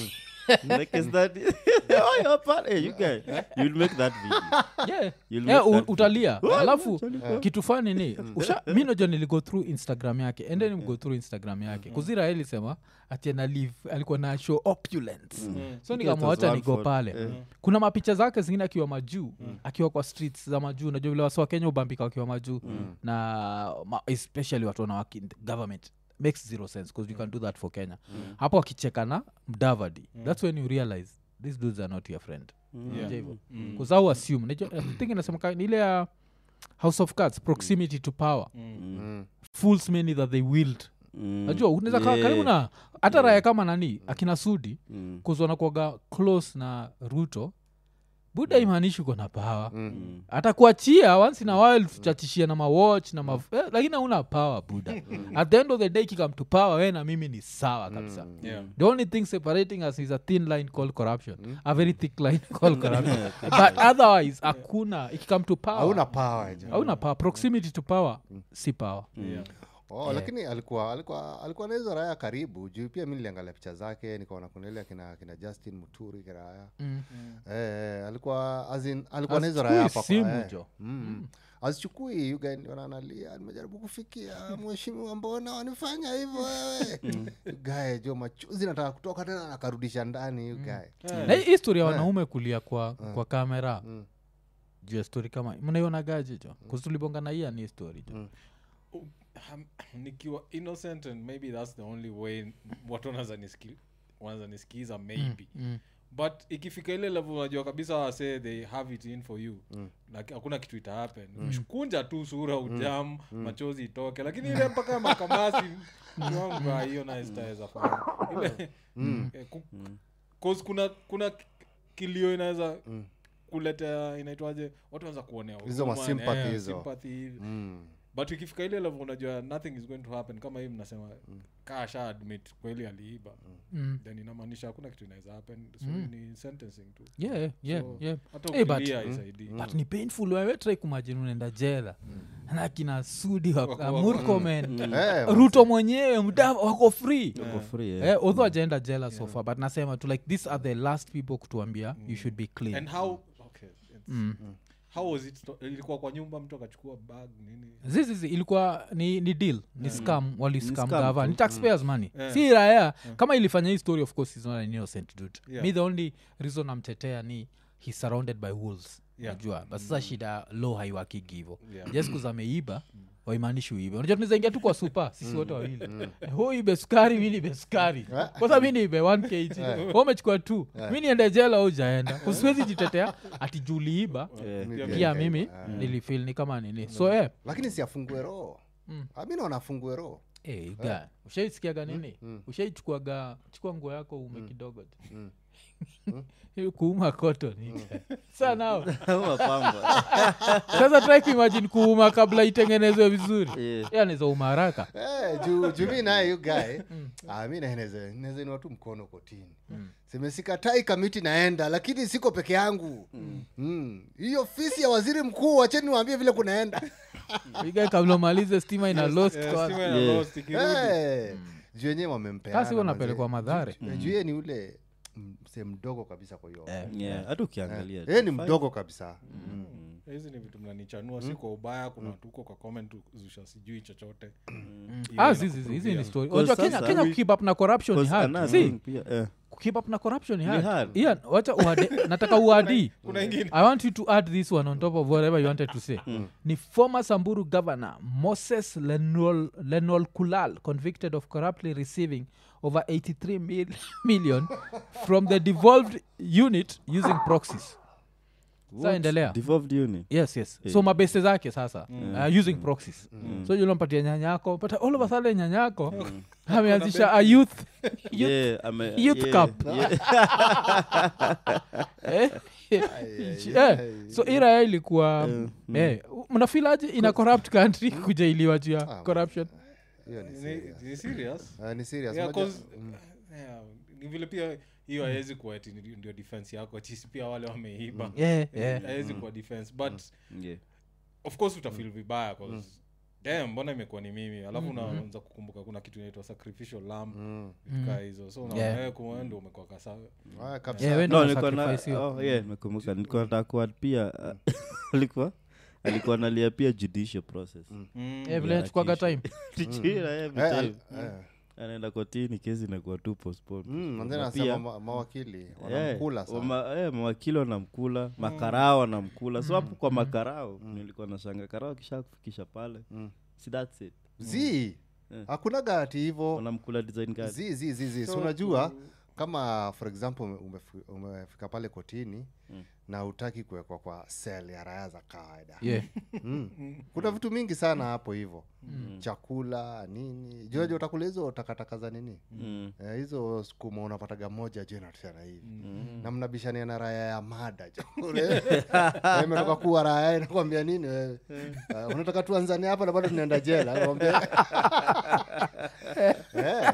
like is that oh, you're part, hey, you guys you'll make that video yeah. You'll Eh, make u- that utalia Oh, alafu actually, kitu fani ni usha mi naja niligo through instagram yake endeni mgo through instagram yake kuzira alisema ati ana live alikuwa na show opulence so nikamwacha one nigo for- pale kuna mapicha zake zingine akiwa majuu akiwa kwa streets za majuu najua vile wasi wa kenya ubambika wakiwa majuu na ma, especially watu wanawaki government makes zero sense because you can do that for kenya hapo wakicheka na mdavadi that's when you realize these dudes are not your friend Yeah. hivo kuzau assume Najua- I think inasemeka ni ile ya house of cards proximity to power Mm. fools many that they willed Mm. najua unaweza kaa Yeah. karibu na hata raya kama nani akina sudi Mm. kuzwanakuaga close na ruto buda imaanishi uko na pawa Mm. hata kuachia once in a while tutachishia na mawatch na ma eh, lakini hauna power buda at the end of the day kikam to power we na mimi ni sawa kabisa Yeah. the only thing separating us is a thin line called corruption a very thick line called corruption but otherwise hakuna ikikam to power hauna power jo. hauna power proximity to power si power Yeah. oh, lakini alikuwa alikuwa alikuwa na hizo raya karibu juu pia mi niliangalia picha zake nikaona kuna ile kina, kina justin muturi kiraya Mm. eh, alikuwa as in, alikuwa na hizo Hazichukui raya hapa kwa- simu, eh. jo. mm. azichukui ugananalia nimejaribu kufikia mheshimiwa mbona wanifanya hivyo wewe gae jo machuzi nataka kutoka tena nakarudisha ndani ugae na hii historia ya wanaume kulia kwa, kwa kamera juu ya story kama mnaionagaje jo kuzitulibonga na hii ni story jo Um, nikiwa innocent and maybe that's the only way watu wanaweza niski- wanaweza nisikiza maybe mm. but ikifika ile level unajua kabisa wase they have it in for you like hakuna kitu ita happen kunja tu sura ujam machozi itoke lakini ile mpaka makamasi wangu, ah, hiyo naye sitaweza fanya ile eh, ku- cause kuna kuna ki- kilio inaweza kuletea inaitwaje watu wanaweza kuonea Hizo huruma, masympathy eh, hizo. sympathy hivi mm. but ikifika ile level unajua nothing is going to happen kama hii mnasema kaa sha admit kweli aliiba Mm. then inamaanisha hakuna kitu inaweza happen so ni sentencing tu yeah, yeah, So, yeah. hata Eh, but- ukilia isaidii but ni painful wewe try kumajini unaenda jela na kina sudi Wako- waka- wako- murkomen Eh, ruto mwenyewe mda wako free Uko free, eh. Eh, although ajaenda jela so far but nasema tu like these are the last people kutuambia you should be clean and how okay it's, Mm. how was it sto- ilikuwa kwa nyumba mtu akachukua bag nini zizizi ilikuwa ni, ni deal ni scam waliscam scam gava tu. ni taxpayers money Yeah. si raya kama ilifanya hii story of course is not an innocent dude Yeah. me the only reason amtetea ni he's surrounded by wolves Yeah. najua but sasa shida low haiwakigi hivo Yeah. just kuza ameiba waimaanishi uibe unajua tunazaingia tu kwa supa sisi wote wawili Eh, hu ibe sukari mi niibe sukari kwanza mi niibe 1 kg Wewe umechukua tu mi niende jela au ujaenda usiwezi jitetea ati juliiba Eh. Pia pia mimi mimi nilifil ni kama nini so eh, lakini si afungue roho Ah, mi naona afungue roho Hey, guy, ushaisikiaga nini ushaichukuaga chukua nguo yako ume kidogo tu Ili kuuma kotoni sa nao Mapamba. sasa try kuimagine kuuma kabla itengenezwe vizuri Yeah. yanaweza uma haraka Eh, juu juu mi naye yu gae ah, mi naenezainua tu mkono kotini semesikatai kamiti naenda lakini siko peke yangu Mm. hiyo ofisi ya waziri mkuu wacheni waambie vile kunaenda iga kabla umalize stima ina lost Eh, kwa- stima ina Yeah. lost, ikirudi. Eh, juu wenyewe wamempeana kasi huwa manze. napelekwa madhare Eh, juu yeye ni ule mm, msee mdogo kabisa kwa hiyo Yeah, hata ukiangalia yeye ni mdogo kabisa hizi ni vitu mnanichanua si kwa ubaya kuna watu huko kwa comment zusha sijui chochote Hiyo Ah, ina zizi, zizi, hizi kupruvia. ni story Because unajua kenya, sasa- kenya kukeep up na corruption ni Because hard another See, thing pia, eh. kukeep up na corruption ni Ni hard hard. Ian, wacha uade, nataka uadii kuna ingine i want you to add this one on top of whatever you wanted to say ni former samburu governor moses lenol, lenol kulal convicted of corruptly receiving over 83 mil, million from the devolved unit using proxies sa endelea Devolved uni. yes yes so mabese zake sasa uh, using proxies so julompatia nyanyako but all of a sudden nyanyako ameanzisha a youth youth Yeah, ame- youth yeah, cup. yeah. eh? Eh, so iraya ilikuwa eh, mnafilaje ina corrupt country kujailiwa juu ya corruption hiyo ni Ni- serious. ni serious Ah, ni serious Yeah, Unajua- 'cause, yeah, ni vile pia hiyo hawezi kuwa ati ni- ndio defense yako chisi pia wale wameiba yeah, yeah. hawezi kuwa defense but Yeah. of course utafil vibaya 'cause Damn, mbona imekuwa ni mimi alafu unaanza kukumbuka kuna kitu inaitwa sacrificial lamb vitu kaa hizo so unaona Yeah. wewe kumbe ndo umekuwa kasa Ah, kabisa. Yeah, we no ndo nilikuwa na unasacrifice hiyo. oh, yeah nimekumbuka nilikuwa nataka kuadd pia uh, alikuwa alikuwa nalia pia judicial process Eh, vile inachukuaga time Tijira, every Eh, time. al- eh. anaenda kotini kesi inakuwa tu postponed, Mm, postponed. manze Na nasema pia- ma- mawakili eh, wanamkula sana wama- eh, mawakili wanamkula makarao wanamkula so hapo kwa makarao nilikuwa nashanga karao kisha kufikisha pale si that's it zi Eh. hakunaga ati hivo wanamkula design gani zi zi zi zi so unajua kama for example ume- umefi- umefika pale kotini na utaki kuwekwa kwa sel ya raya za kawaida yeah mm. kuna vitu mingi sana hapo hivo chakula nini juaja utakula hizo takataka za nini Mm. Eh, hizo sukuma unapataga moja je natena hivi na mnabishania na raya ya mada jo Eh, imetoka kuwa raya inakwambia nini wewe Eh, unataka tuanzane hapa na bado tunaenda jela Nakwambia- Eh.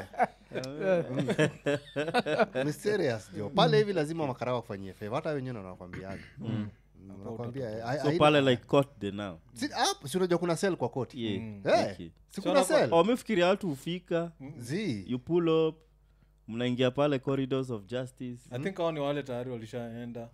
Mm. Ni serious jo pale hivi lazima makarao wafanyie favor hata wenyewe wanakwambiaga nakwambia eh, hai- so haina- pale like court day now si hapo, si unajua kuna sel kwa koti yeah Eh, okay. si kuna sel wamefikiria watu hufika zi you pull up mnaingia pale corridors of justice i think hao ni wale tayari walishaenda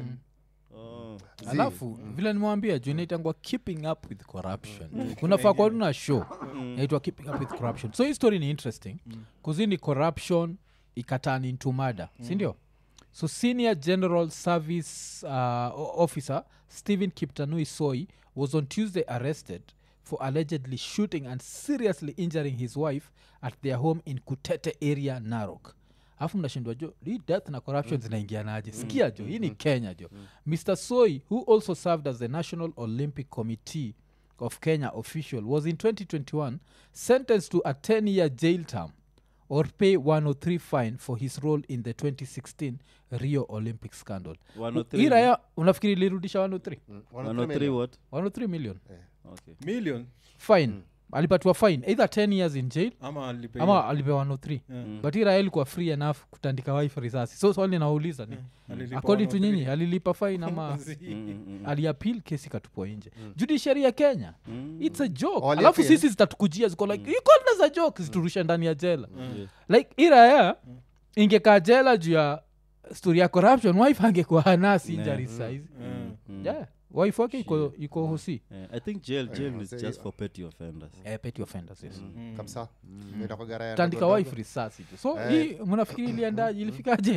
oh. alafu vile nimewambia juu inaitangwa keeping up with corruption kunafaa kuwa tuna show naitwa keeping up with corruption so hii story ni interesting kuzi ni corruption ikatan into murder sindio so senior general service uh, o- officer stephen kiptanui soi was on tuesday arrested for allegedly shooting and seriously injuring his wife at their home in kutete area narok alafu mnashindwa jo hii death na corruption zinaingianaje sikia jo hii ni kenya jo mr soi who also served as the national olympic committee of kenya official was in 2021 sentenced to a 10 year jail term or pay 103 fine for his role in the 2016 rio olympic scandal 103 hii raya unafikiri ilirudisha 103 103 what 103 million okay million fine alipatiwa fine either 10 years in jail ama alipe ama alipewa 103 but hii raya ilikuwa free enough kutandika wife risasi so swali nauliza ni Alilipa according to 103. nyinyi alilipa fine ama aliapil kesi katupwa nje judiciary ya kenya its a joke Wali alafu appeal. sisi zitatukujia ziko like you called us a joke ziturusha ndani ya jela like iraya ingekaa jela juu ya story ya corruption wife angekuwa hanasi injari saizi yeah wife wake iko iko hosi Yeah, i think jail jail is say- just for petty offenders eh, petty offenders yes kabisa Inakuwaga raya tandika ndogo wife risasi tu so hii mnafikiri iliendaje ilifikaje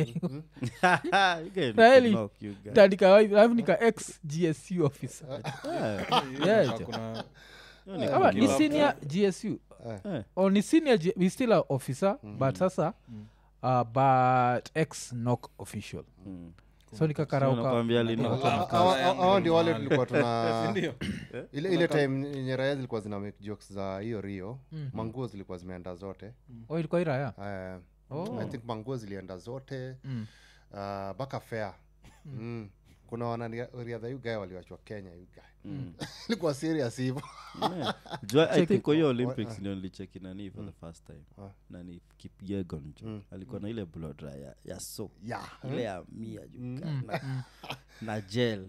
You get Really? knock, you guys. tandika wife alafu nika ex gsu officer Yeah, Yeah, Kuna- jo. kuna- hiyo ni Ama good ni luck. senior gsu Eh. or ni senior G- we still a officer but sasa uh, but ex knock official Mm. so So nikakarauka nakwambia lino- Kuna- Hawa- hawa- hawa ndio wale Mahali. tulikuwa tuna Sindio? ile ile time yenye raya zilikuwa zina make jokes za hiyo rio manguo zilikuwa zimeenda zote oh, ilikuwa iraya Eh, Oh. i think manguo zilienda zote Mm. uh, mpaka fair mm. kuna wanariadha yu gae waliwachwa kenya yu gae ilikuwa serious hivo Yeah. Jua- i Check think it. kwa hiyo olympics ndio nilicheki nani for the first time nani kipyegon jo alikuwa na ile blodra ya, ya so yeah. ile ya mia juu na, na gel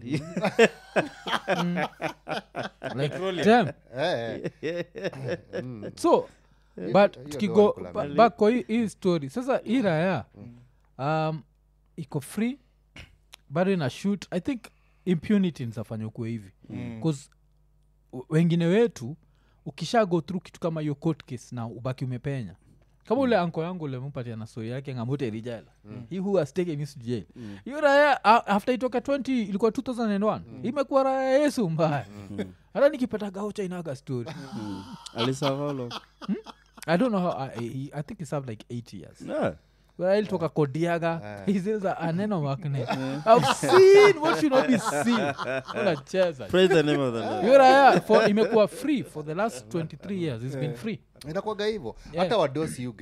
like damn eh, so but hiyo tukigo ndio walikula ba- back kwa hii- hii story sasa hii raya um, iko free bado ina shoot i think impunity nzafanya ukuwe hivi bcause wengine wetu ukisha go through kitu kama hiyo court case na ubaki umepenya kama ule anko yangu ulempatia na soi yake ngamote rijala he who has taken me to jail hiyo raya a- after itoka 20 ilikuwa 2001 imekuwa raya ya yesu mbaya hata nikipata gaucha inaga story alisavalo i don't know how I, I, i think he served like 8 years yeah. Well, ilitoka kodiaga hiziza aneno makne i've seen what should not be seen unacheza praise the name of the lord hiyo raya for imekuwa free for the last 23 years it's been free inakuwaga hivo Yeah. hata wadosi yu gae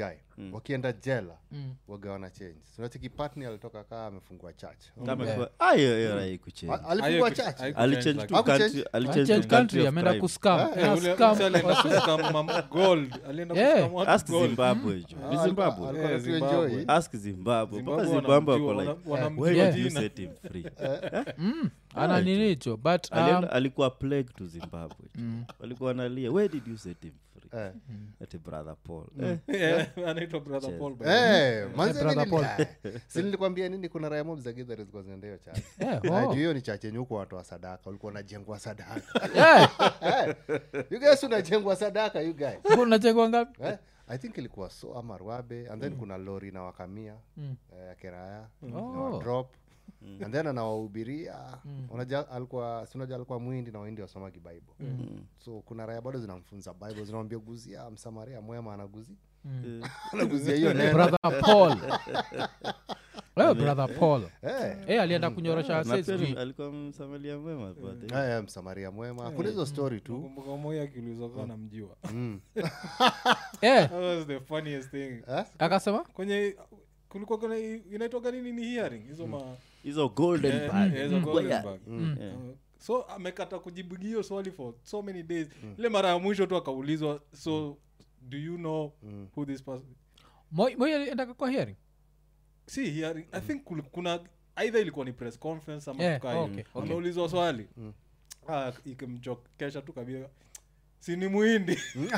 wakienda jela Mm. wagawana change unacheki patni alitoka kaa amefungua church kama kwa- ah, hiyo- hiyo raha ikuchange. A- alifungua Haiku- church haiku- alichange change tu Haku country- change- alichange Change tu country country of ameenda crime. kuscam Eh, Ana ule- scam. mse alienda kuscam mam- gold alienda Yeah. kuscam watu ask gold. zimbabwe jo ni Ah, zimbabwe alikuwa Eh, anatu Zimbabwe. enjoy. ask zimbabwe mpaka Zimbabwe zimbabwe wanamjua, wako like wana- wanamjua why did you jina. set him free ana nini hicho but um, Alienda- alikuwa plague to zimbabwe walikuwa wanalia where did you set him free Eh. ati brother paul eh, Yeah, anaitwa brother Paul, by the way. Eh, manze Eh, brother mimi nili- eh, si nilikwambia nini kuna raya mob za githaris zilikuwa zinaenda hiyo church yeah, Ah, oh. juu hiyo ni chache yenye huko watu wa sadaka ulikuwa unajengwa sadaka Yeah, you guys unajengwa sadaka you guys unachekwa ngapi eh? i think ilikuwa so ama rwabe and then kuna lori na wakamia eh, ya keraya Oh. drop and then anawahubiria unajua alikuwa sinaja alikuwa mwindi na waindi wasomagi bible so kuna raya bado zinamfunza bible zinamwambia guzia msamaria mwema anaguzi anaguzia hiyo neno brother paul Wewe brother paul Eh, Eh, alienda kunyorosha na wasee pia sijui. alikuwa msamalia mwema but, eh, eh, msamaria mwema kuna hizo story tu Nakumbuka moya akiulizwa kama namjua Eh, that was the funniest thing Eh? akasema kwenye kulikuwa kuna inaitwaga nini ni hearing hizo ma hizo golden eh, bag. eh, hizo golden bag. Eh. Uh, so amekata kujibu hiyo swali for so many days ile mara ya mwisho tu akaulizwa so do you know who this person Moi Moi alienda kwa hearing si hearing i think kul- kuna either ilikuwa ni press conference ama Yeah, kitu kaa hiyo. okay, okay. ameulizwa swali ah, ikimchokesha tu kabisa si ni muhindi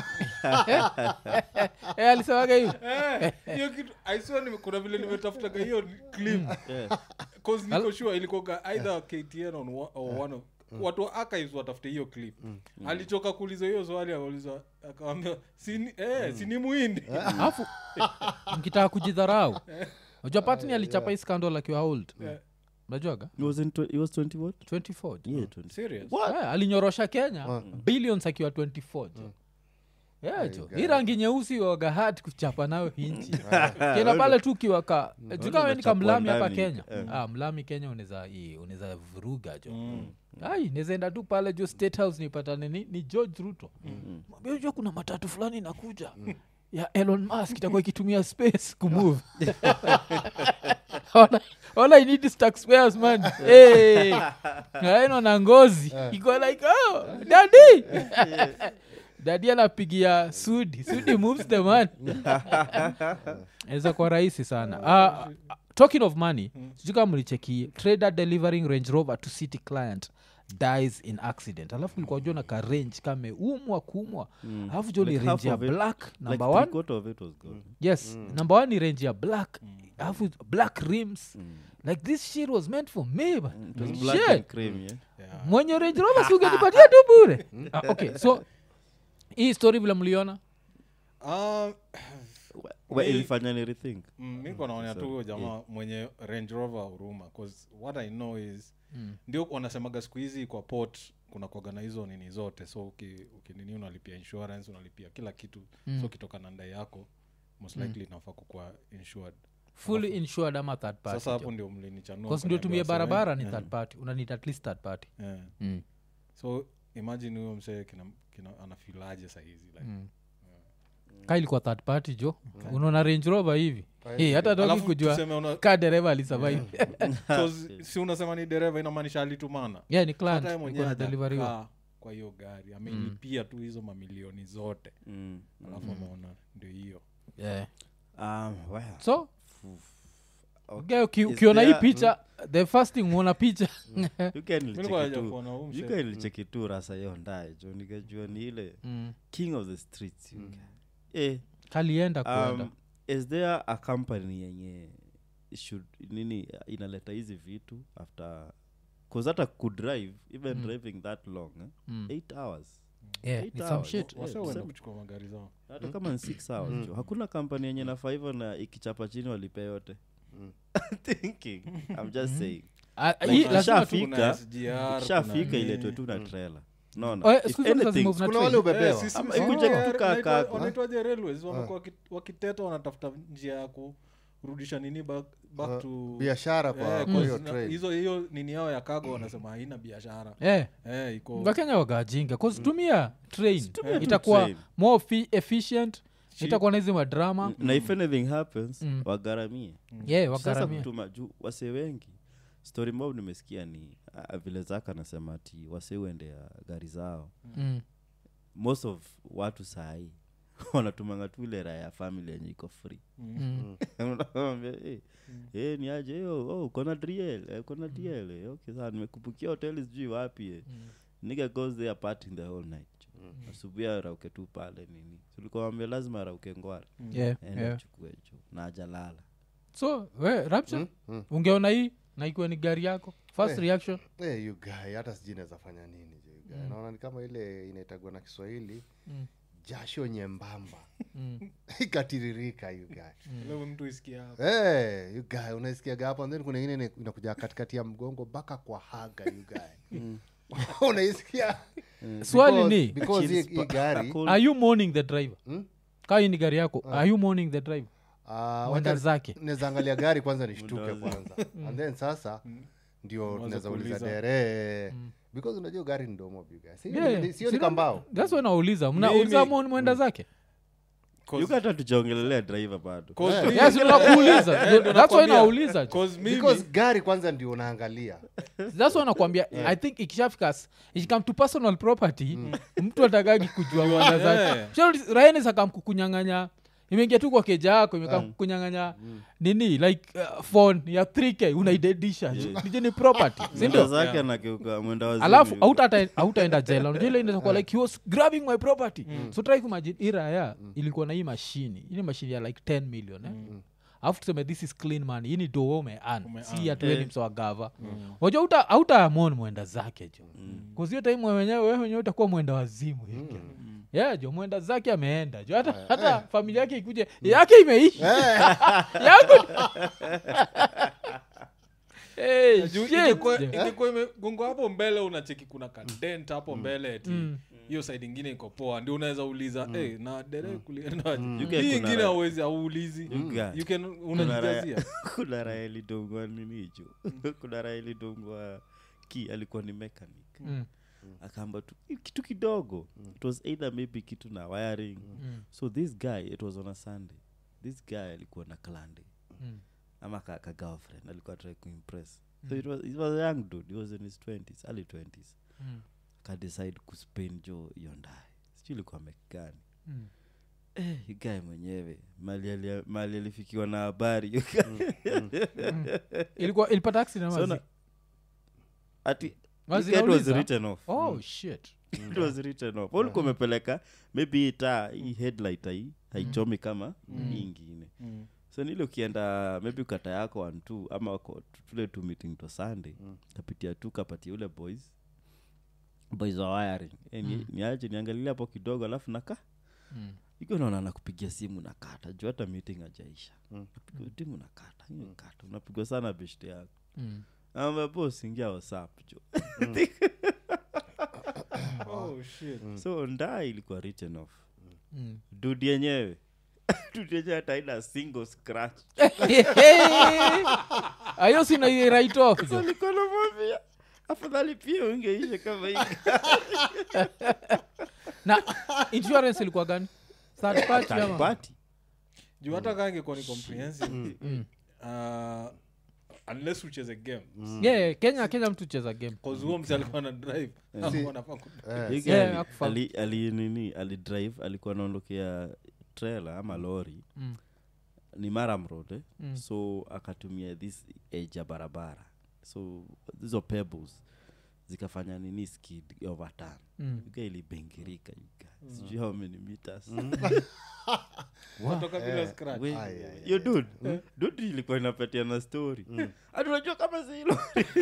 Eh, alisemaga hivi Eh, hiyo kitu I swear nime- kuna vile nimetafutaga hiyo clip cause niko sure ilikuwa either ktn on one, or one of, watu wa archives watafute hiyo clip alichoka kuuliza hiyo swali akauliza akawambia sini eh, sini muhindi alafu mkitaka kujidharau unajua patni alichapa hii scandal akiwa old unajuaga He was in tw- he was 20 what 24 jo. yeah 20 serious Eh, alinyorosha kenya billions akiwa 24 jo Yeah, jo hii rangi nyeusi wagahat kuchapa nayo hinchi kena pale tu ukiwaka jukaweni ka unachapwa mlami hapa ndani. kenya ah, mlami kenya unaweza hii, unaweza vuruga jo ai nezaenda tu pale jo state house nipatane ni, ni george ruto mwambie unajua kuna matatu fulani inakuja ya elon musk itakuwa ikitumia space kumove all, I, all i need is taxpayers man hey, aino na ngozi iko like oh dadi dadi anapigia sudi sudi moves the man aweza kuwa rahisi sana uh, talking of money sijui kama mlicheki trader delivering range rover to city client dies in accident alafu likuwa jua na ka range kameumwa kuumwa alafu jo ni Like range half ya of it- black like number three one quarter of it was gone yes number one ni range ya black alafu black rims like this shit was meant for me but it was black shit and cream yeah mwenye range rover si ungenipatia tu bure ah, okay so hii story vile mliona Ah, Well, Mi- ilifanya ni rethink mm, mi kwa naonea tu huyo jamaa mwenye range rover huruma bcause what i know is ndio wanasemaga siku hizi kwa port kuna kuaga na hizo nini zote so uki- ukinini unalipia insurance unalipia kila kitu so ukitoka na ndai yako most likely inafaa kukuwa insured fully insured ama third party sasa hapo ndio mlinichanua bcause ndio tumie mkaniambia, barabara ni "Sorry." third party unanid at least third party Yeah. mm. so imagine huyo msee kina, kina anafilaje sahizi like, ka ilikuwa third party jo unaona range rover hivi hey, hata toki Alafu kujua tuseme una- ka dereva alisurvive 'cause si unasema ni dereva inamaanisha alitumana yeah ni client hata yeye ilikuwa mwenyewe na deliveriwa hajakaa kwa hiyo gari ameilipia tu hizo mamilioni zote mm. alafu ameona ndio hiyo yeah. um, well, so okay. okay, uki, Is ukiona hii there- picha the first thing uona picha You can Mi nilikuwa licheki naja tu- kuona huyu you msee. can licheki tu rasa hiyo ndaye jo nikajua ni ile mm. king of the streets you guy. eh, kalienda kuenda um, is there a company yenye should nini inaleta hizi vitu after cause hata kudrive even driving that long eh? Mm. eight hours yeah, eight ni some hours. shit Wase Yeah, huenda tuseme- kuchukua magari zao hata kama ni six hours jo hakuna kampani yenye nafaa hivyo na ikichapa chini walipe yote thinking i'm just saying Ah, Like, hii lazima tu- Fika, Kuna SGR, ikishafika kuna iletwe nini. tu na trailer Oh, naona eh, If siku hizi anything, lazima kuna wale Eh, ubebewa sisi- Ama sisi- ikuja eh, kutukaa wanaitwa- kaka. wanaitwaje railways wamekuwa waki- wakiteta wanatafuta njia ya kurudisha nini back, back to biashara kwa Eh, kwa 'cause hiyo na- trade hizo hiyo nini yao ya kago wanasema haina biashara eh, eh, iko wakenya wagajinga tumia train Tumia tu itakuwa train. more fi- efficient itakuwa na hizi madrama na if anything happens Mm. wagaramie yeah, sasa wagaramia kutuma juu wase wengi story mob nimesikia ni uh, vile zaka anasema ati wase uendea gari zao mm. most of watu sahii wanatumanga tu ile raha ya family yenye iko free Mm. Unawaambia, "Eh, eh, ni aje yo oh, kona driel eh, kona driel eh, okay saa nimekubukia hoteli sijui wapi eh. nigga goes there partying the whole night asubuhi arauke tu pale nini tulikawambia lazima arauke ngwara yeah, ende yeah. achukue jo na ajalala so we rapture ungeona hii na ikiwa ni gari yako first Eh. reaction Eh, you guy hata sijui naweza fanya nini je, you guy. naona ni kama ile inaitagwa na kiswahili Mm. jasho nyembamba mm. ikatiririka you guy. Ile mtu isikia hapo. Eh, you guy unaisikiaga hapo and then kuna ingine ina- inakuja katikati ya mgongo mpaka kwa haga you guy. unaisikia swali Because- ni because hii- Achilles hii pa- gari Cool. are you mourning the driver Hmm? kaa hii ni gari yako are you mourning the driver ah, mwenda wacha- zake naweza angalia gari kwanza nishtuke Muda kwanza and then sasa ndio Unaweza tunaweza uliza kuuliza. dere because unajua gari ni domo biga Si- Yeah, ni- sio si ni kambao that's why nauliza Mimi- mnauliza mo- mwenda zake Cause- yuka hata tujaongelelea driver bado cause Eh. mimi- yes nakuuliza Eh, ndio that's why nakwambia. nauliza Cause mimi- because gari kwanza ndio unaangalia that's why nakwambia i think ikishafika s- ikikam to personal property mtu atagagi kujua mwenda zake Eh. Sio raenis akamkukunyang'anya imeingia tu kwa keja yako imekamkukunyang'anya nini like uh, phone ya 3k unaidedisha nije ni property mwenda sindio zake Yeah. anageuka mwenda wazimu alafu yuko. hautata- hautaenda jela unajua ile inaweza kuwa like he was grabbing my property so try kumagine iraya ilikuwa na hii mashini hii ni mashini ya like 10 million eh? alafu tuseme this is clean money hii ni doo umean Ume-earn. si atueni mso wa gava wajua uta autamon mwenda zake jo kuzio time wenyewe wewe wenyewe utakuwa mwenda wazimu hivi yeah jo mwenda zake ameenda jo hata, hata familia yake ikuje yake imeisha yako Hey, Juu shit, ingekuwa- jo. ingekuwa imegonga hapo mbele unacheki kuna kadent hapo mbele eti hiyo side ingine iko poa ndio unaweza uliza "Eh, na dere kuliendaje You get hii kuna ingine raha. auwezi auulizi You get. You can- Kuna raha- unajijazia kuna raha ilidongwa nini hicho kuna raha ilidongwa ki alikuwa ni mechanic Mm. akaamba tu "Hii kitu kidogo it was either maybe kitu na wiring so this guy it was on a sunday this guy alikuwa na klande Mm. ama ka, ka girlfriend alikuwa try kuimpress so it was, it was a young dude he was in his 20s early 20s Mm. kadecide kuspain jo yondae sijui ilikuwa mekani Mm. Eh, you guy mwenyewe mali alia- mali alifikiwa na habari you guy. ilikuwa ilipata accident So wazi? na- ati Wazi you guy was nauliza? written off oh shit it was written off ulikuwa umepeleka maybe hii taa hii headlight hii haichomi kama hii ingine so nile ukienda maybe ukata yako one two ama wako tule tu meeting to sunday kapitia tu kapatia ule boys boys wa wiring e, ni, niache niangalilia hapo kidogo alafu naka Mm. ikiwa naona nakupigia simu nakata juu hata meeting ajaisha napiga timu nakata hiyo kata unapigwa sana beshte yako Mm. ambapo usiingia whatsapp jo oh shit so ndaa ilikuwa written off Mm. dudi yenyewe dudi yenyewe hata haina single scratch ayo sina hii right off so jo nilikuwa namwambia afadhali pia ungeisha kama hii na insurance ilikuwa gani third party ama party juu hata kaa ingekuwa ni comprehensive uh, unless ucheze game yeah kenya kenya mtu cheza game cause huo msi alikuwa na drive Hakuwa anafaa ku- Hii guy Yeah, ali- hakufahamu. ali- ali nini alidrive alikuwa anaondokea trailer ama lori Mm. ni maram road eh? Mm. so akatumia this edge ya barabara so hizo pebbles zikafanya nini skid overturn Mm. yuga ilibengirika yuga sijui how many meters Kutoka bila scratch. We- Ai, ai, yo dud dud ilikuwa inapatia na story hadi unajua kama zilo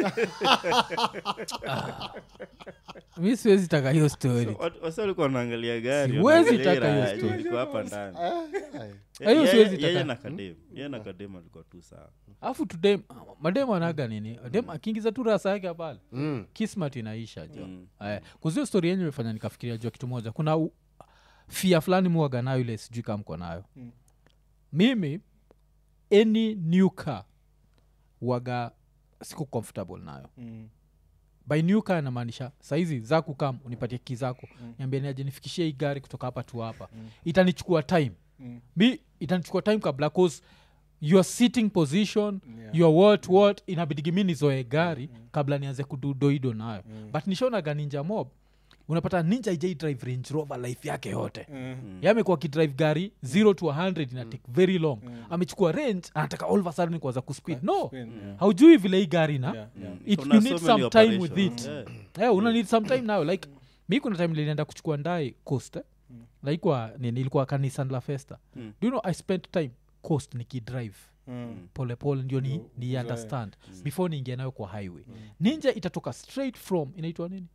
mi siwezi taka hiyo story wasi walikuwa wanaangalia gari Siwezi wanaangalia taka hiyo raha, story. ilikuwa hapa ndani Ai. Hiyo siwezi yeye taka. na kadem yeye na kadem alikuwa tu sawa alafu tudem madem anaga nini dem akiingiza tu rasa yake pale Mm. kismat inaisha jo Mm. mm. kuzio story yenye imefanya nikafikiria jua kitu moja kuna u- fia fulani muaga nayo ile sijui kama mko nayo Mm. mimi any new car waga siku comfortable nayo Mm. by new car namaanisha saizi zaku kam unipatie ki zako mm. niambia niaje nifikishie hii gari kutoka hapa tu hapa mm. itanichukua time mi itanichukua time kabla cause your sitting position Yeah. your what what inabidigi mi nizoe gari kabla nianze kududoido nayo but nishaonaga ninja mob unapata ninja ijai drive range rover life yake yote Mm. yamekuwa akidrive gari 0 to 100 ina take very long amechukua range anataka all of a sudden kuanza kuspeed no Spin, yeah. haujui vile hii gari na Yeah, yeah. it, Kuna you so need many some time with operations. it Yeah. yeah, una need some time now like mi kuna time lilienda kuchukua ndai coast eh? like wa nini ilikuwa kanisan la festa Mm. do you know i spent time coast nikidrive Mm. polepole ndio ni, Ndio ni uzoe. understand before niingia nayo kwa highway ninja itatoka straight from inaitwa nini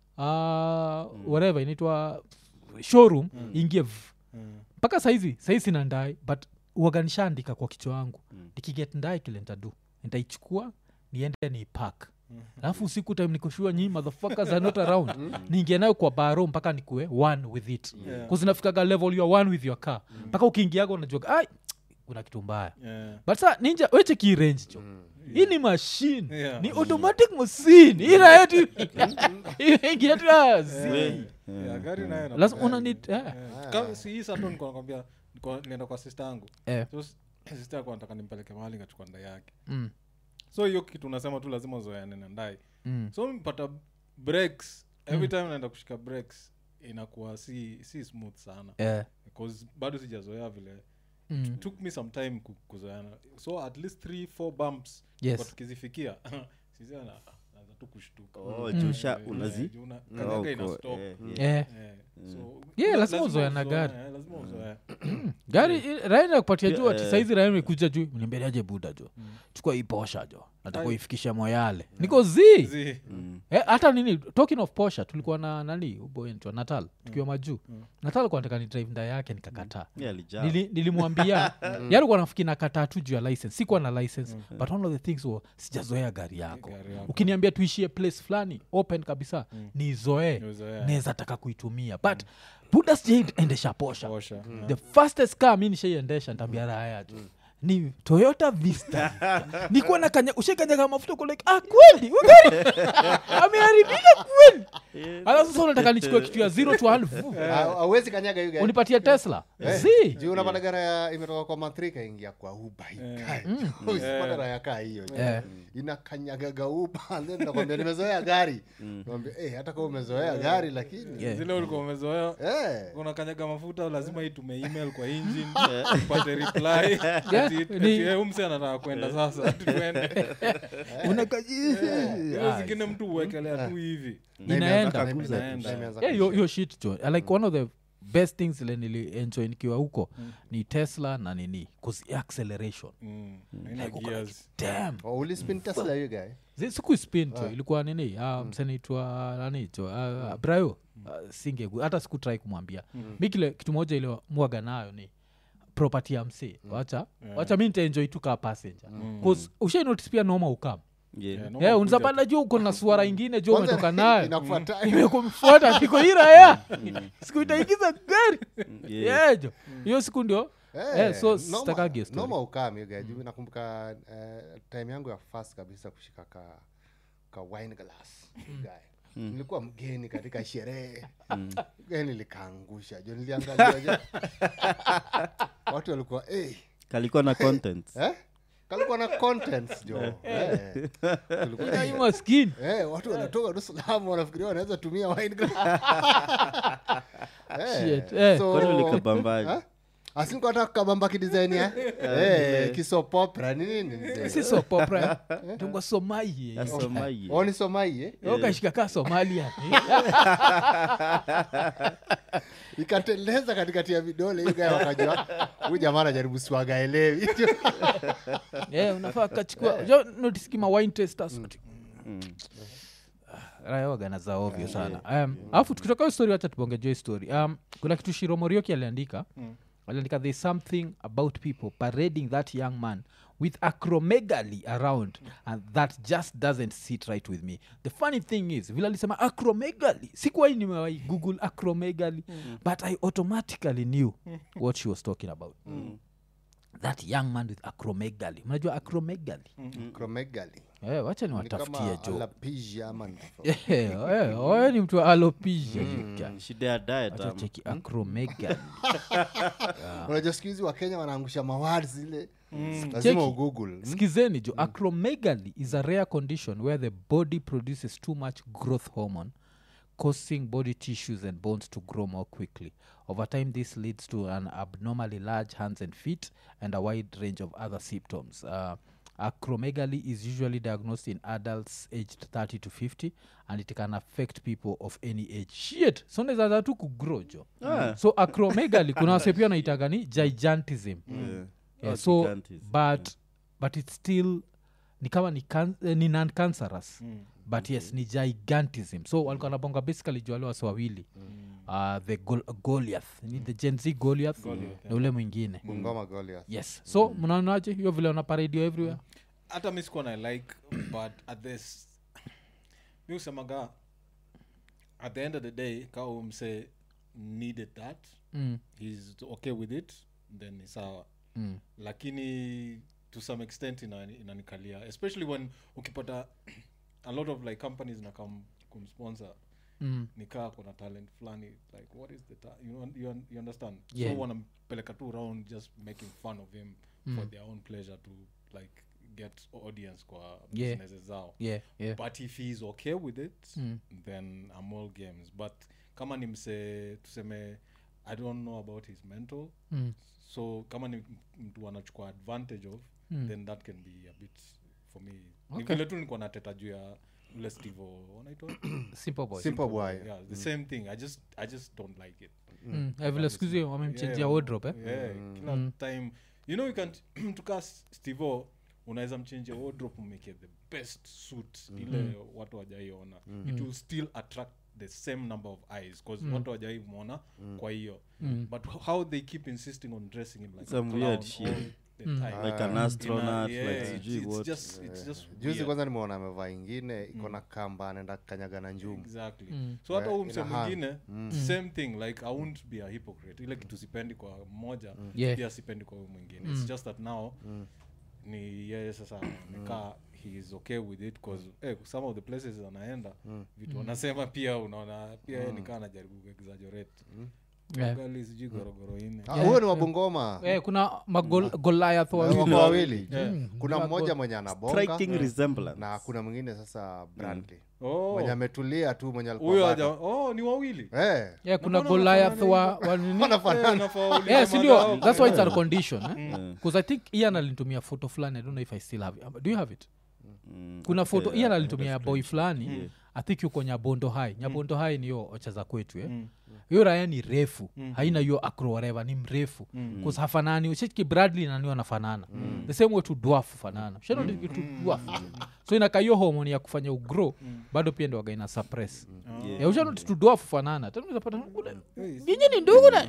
uh, whatever inaitwa showroom ingie v Mm. mpaka saizi saizi sina ndai but uaganishaandika kwa kichwa wangu nikiget ndai kile ntadu nitaichukua niende ni park alafu usiku time nikoshua nyii motherfuckers are not around niingia nayo kwa baro mpaka nikue one with it Yeah. kuzinafikaga level you are one with your car mpaka ukiingiaga unajuaga ai kuna kitu mbaya Yeah. but sa ninja weche ki range jo hii ni machine Yeah. ni automatic machine inayetu ingiatu We- Yeah, gari nayo ina- lazima una need eh. Yeah. Ka- si hii sato niko nakwambia niko- nienda kwa sista yangu Eh. so s- sista yako nataka nimpeleke mahali ngachukua ndai yake Mm. so hiyo kitu unasema tu lazima uzoeane na ndai Mm. so mpata breaks every time naenda kushika breaks inakuwa si si smooth sana Eh. because bado sijazoea vile Mm. took me some time ku- kuzoeana so at least three four bumps Yes. kwa tukizifikia sisi ana- naanza tu kushtuka Oh, juu sha- Eh, unazi- juu una- Oh, kanyaga ina ko- stop. eh, Eh. Eh, so, Yeah, la- lazima uzoe na uzoe, gari. eh, lazima uzoe. gari raina kupatia juu ati eh. saizi raina imekuja juu nimbeliaje buda jo chukua hii posha jo nataka uifikishe moyale niko zi Zi- Eh, hata nini talking of posha tulikuwa na nani uboentwa natal tukiwa majuu natal kuwa nataka ni drive nda yake nikakataa Yeah, alijaa. Nili, nilimwambia yalikuwa nafikiri nakataa tu juu ya license sikuwa na license but one of the things wa sijazoea gari yako Gari yako. ukiniambia tuishie place fulani open kabisa nizoee Nizoee. naweza taka kuitumia but buda sijaiendesha posha Osha. the fastest car mi nishaiendesha ntaambia raya tu ni toyota vista nikuwa na kanya ushakanyaga mafuta uko like ah kweli ugari ameharibika kweli ala sasa unataka nichukue kitu ya zero to one vu. awezi kanyaga hiyo gari. unipatie tesla zi juu unapata gara ya imetoka kwa matrika ingia kwa uba usipata raya kaa hiyo Eh. inakanyagaga uba and then nakwambia nimezoea gari nakwambia eh, hata kama umezoea gari lakini Yeah. zile ulikuwa umezoea eh, unakanyaga mafuta lazima itume email kwa engine upate reply Yeah, ati- ni- ati, eh, umse anataka kwenda sasa tuende hizo zingine mtu uwekelea tu hivi na Inaenda. imeanza Na kukuza, inaenda. na imeanza yeah, yo, kuisha. yo shit jo like one of the best things ile nilienjoy nikiwa huko ni tesla na nini cause acceleration Mm, haina Like, uko like, gears. damn Oh, ulispin tesla hiyo guy Zi- siku spin jo ilikuwa nini uh, msenaitwa nani jo uh, brayo uh, singe hata sikutrai kumwambia mi kile kitu moja ile mwaga nayo ni property ya msee wacha wacha mi nitaenjoy tu kaa passenger bcause ushainotis pia noma ukam Yeah. Yeah, no yeah, makuja unzapanda juu uko na suara ingine jo Kwanza umetoka nayo inakufuata- imekumfuata niko iraya siku itaingiza gari Yeah. yeah, jo hiyo siku ndio Eh, so noma- sitakagi hiyo story. noma ukame hiyo guy. Juu nakumbuka eh, time yangu ya fast kabisa kushika ka, ka wine glass guy. nilikuwa mgeni katika sherehe Guy nilikaangusha jo niliangalia jo watu walikuwa eh, kalikuwa na content eh? kalikuwa na contents jo eh. Tulikuwa- Hii maskini Eh, watu wanatoka Dar es Salaam wanafikiria wanaweza tumia wine glass. Eh, Shit, eh. so- kwani ulikabambaji Ha? asinikata kabamba kidesign ya eh, kisopopra ni nini mzee? si sopopra tungwa somaiye asomaye Oh, ni somai eh? okashika ka somalia ikateleza katikati ya vidole hiyo guy wakajua huyu jamaa anajaribu swaga elewi yeah, unafaa kachukua jo notiskima wine testers rayawagana za ovyo sana um, alafu tukitoka hiyo story wacha tubonge jo hii story um, kuna kitu shiro morioki aliandika aliandika there's something about people parading that young man with acromegaly around and that just doesn't sit right with me the funny thing is vile alisema acromegaly sikuwai nimewai google acromegaly but i automatically knew what she was talking about that young man with acromegaly mnajua acromegaly Acromegaly. Eh, wacha ni niwatafutie kama jo alapija ama ni tofauti. Eh, eh, wewe ni mtu wa alopecia you guy. shida ya diet Wacha ama. cheki acromegaly unajua siku hizi wakenya wanaangusha mawad zile lazima Cheki. ugoogle skizeni jo acromegaly is a rare condition where the body produces too much growth hormone causing body tissues and bones to grow more quickly over time this leads to an abnormally large hands and feet and a wide range of other symptoms uh, acromegaly is usually diagnosed in adults aged 30 to 50 and it can affect people of any age shit so nezaza tu kugrow jo Ah. so acromegaly kuna wase pia naitaga ni gigantism Yeah. yeah, Oh, so gigantism. but but it's still ni kama ni, can, eh, ni non cancerous Mm. but yes ni gigantism so walikuwa nabonga basically juu wale wasi wawili uh, the Gol- goliath ni the gen z goliath Goliath, na ule mwingine bungoma goliath yes so mnaonaje hiyo vile wana paradio everywhere hata mi sikuwa na like but at this mi usemaga at the end of the day kaa umse needed that mm. he's okay with it then ni sawa Mm. lakini to some extent ina- inanikalia especially when ukipata a lot of like companies na kam kumsponsor Mm. nikaa kuna talent fulani like what is the ta- you, un- you, un- you understand Yeah. so wanampeleka tu around just making fun of him for their own pleasure to like get audience kwa Yeah. businesses zao yeah yeah but if he's okay with it Mm. then I'm all games but kama ni mse tuseme i don't know about his mental mm. so kama ni mtu anachukua advantage of Mm. then that can be a bit for me ni Okay. vile tu nikuwa nateta juu ya ule stevo wanaitwa simple boy simple boy yeah the same thing i just i just don't like it mm. eh, vile skuzi wamemchenjia Yeah, wardrobe eh? yeah, kila time you know you can tuka stevo unaweza mchenjia wardrobe umeke the best suit ile watu wajaiona it will still attract the same number of eyes because watu wajai mwona kwa hiyo but how they keep insisting on dressing him like Some a clown weird shit. all the time. like an Ina- astronaut yeah, like it's- sijui it's what just- it's just juzi weird. kwanza nimeona amevaa ingine iko na kamba anaenda kanyaga na njumu exactly Mm. so hata Yeah, huu mse ina hand. mwingine same thing like i won't be a hypocrite ile kitu sipendi kwa mmoja Yeah. pia sipendi kwa huyu mwingine its just that now ni yeye sasa nikaa he is okay with it bcause eh, some of the places anaenda vitu wanasema pia unaona pia yeye nikaa anajaribu kuexaggerate Yeah. gali sijui gorogoro ine Ah, huyo ni wabungoma eh, kuna magoliath wako wawili wawili Yeah. kuna Gol- mmoja mwenye anabonga striking resemblance na kuna mwingine sasa brandly oh mwenye ametulia tu mwenye alikuwa huyo bata. haja oh ni wawili Eh, yeah, kuna mbona goliath wa, wanafanana wa nini Eh, nafaa waulize yeah, sindio madhao. that's why it's a condition eh? because i think ian alinitumia photo fulani i don't know if i still have it. do you have it Mm, kuna okay, photo I- ian I alinitumia ya just boy screenshot. fulani i think yuko nyabondo hai nyabondo hai niyo ocha za kwetu eh? Mm. hiyo raya ni refu haina hiyo acro whatever ni mrefu mm. hafanani ushiki bradley nani wanafanana the same way tu dwarf fanana shanoditu dwarf so inaka hiyo homoni ya kufanya ugro bado pia ndo waga ina suppress Yeah. yeah. ushanoti tu dwarf fanana tanapata nyinyi ni ndugu na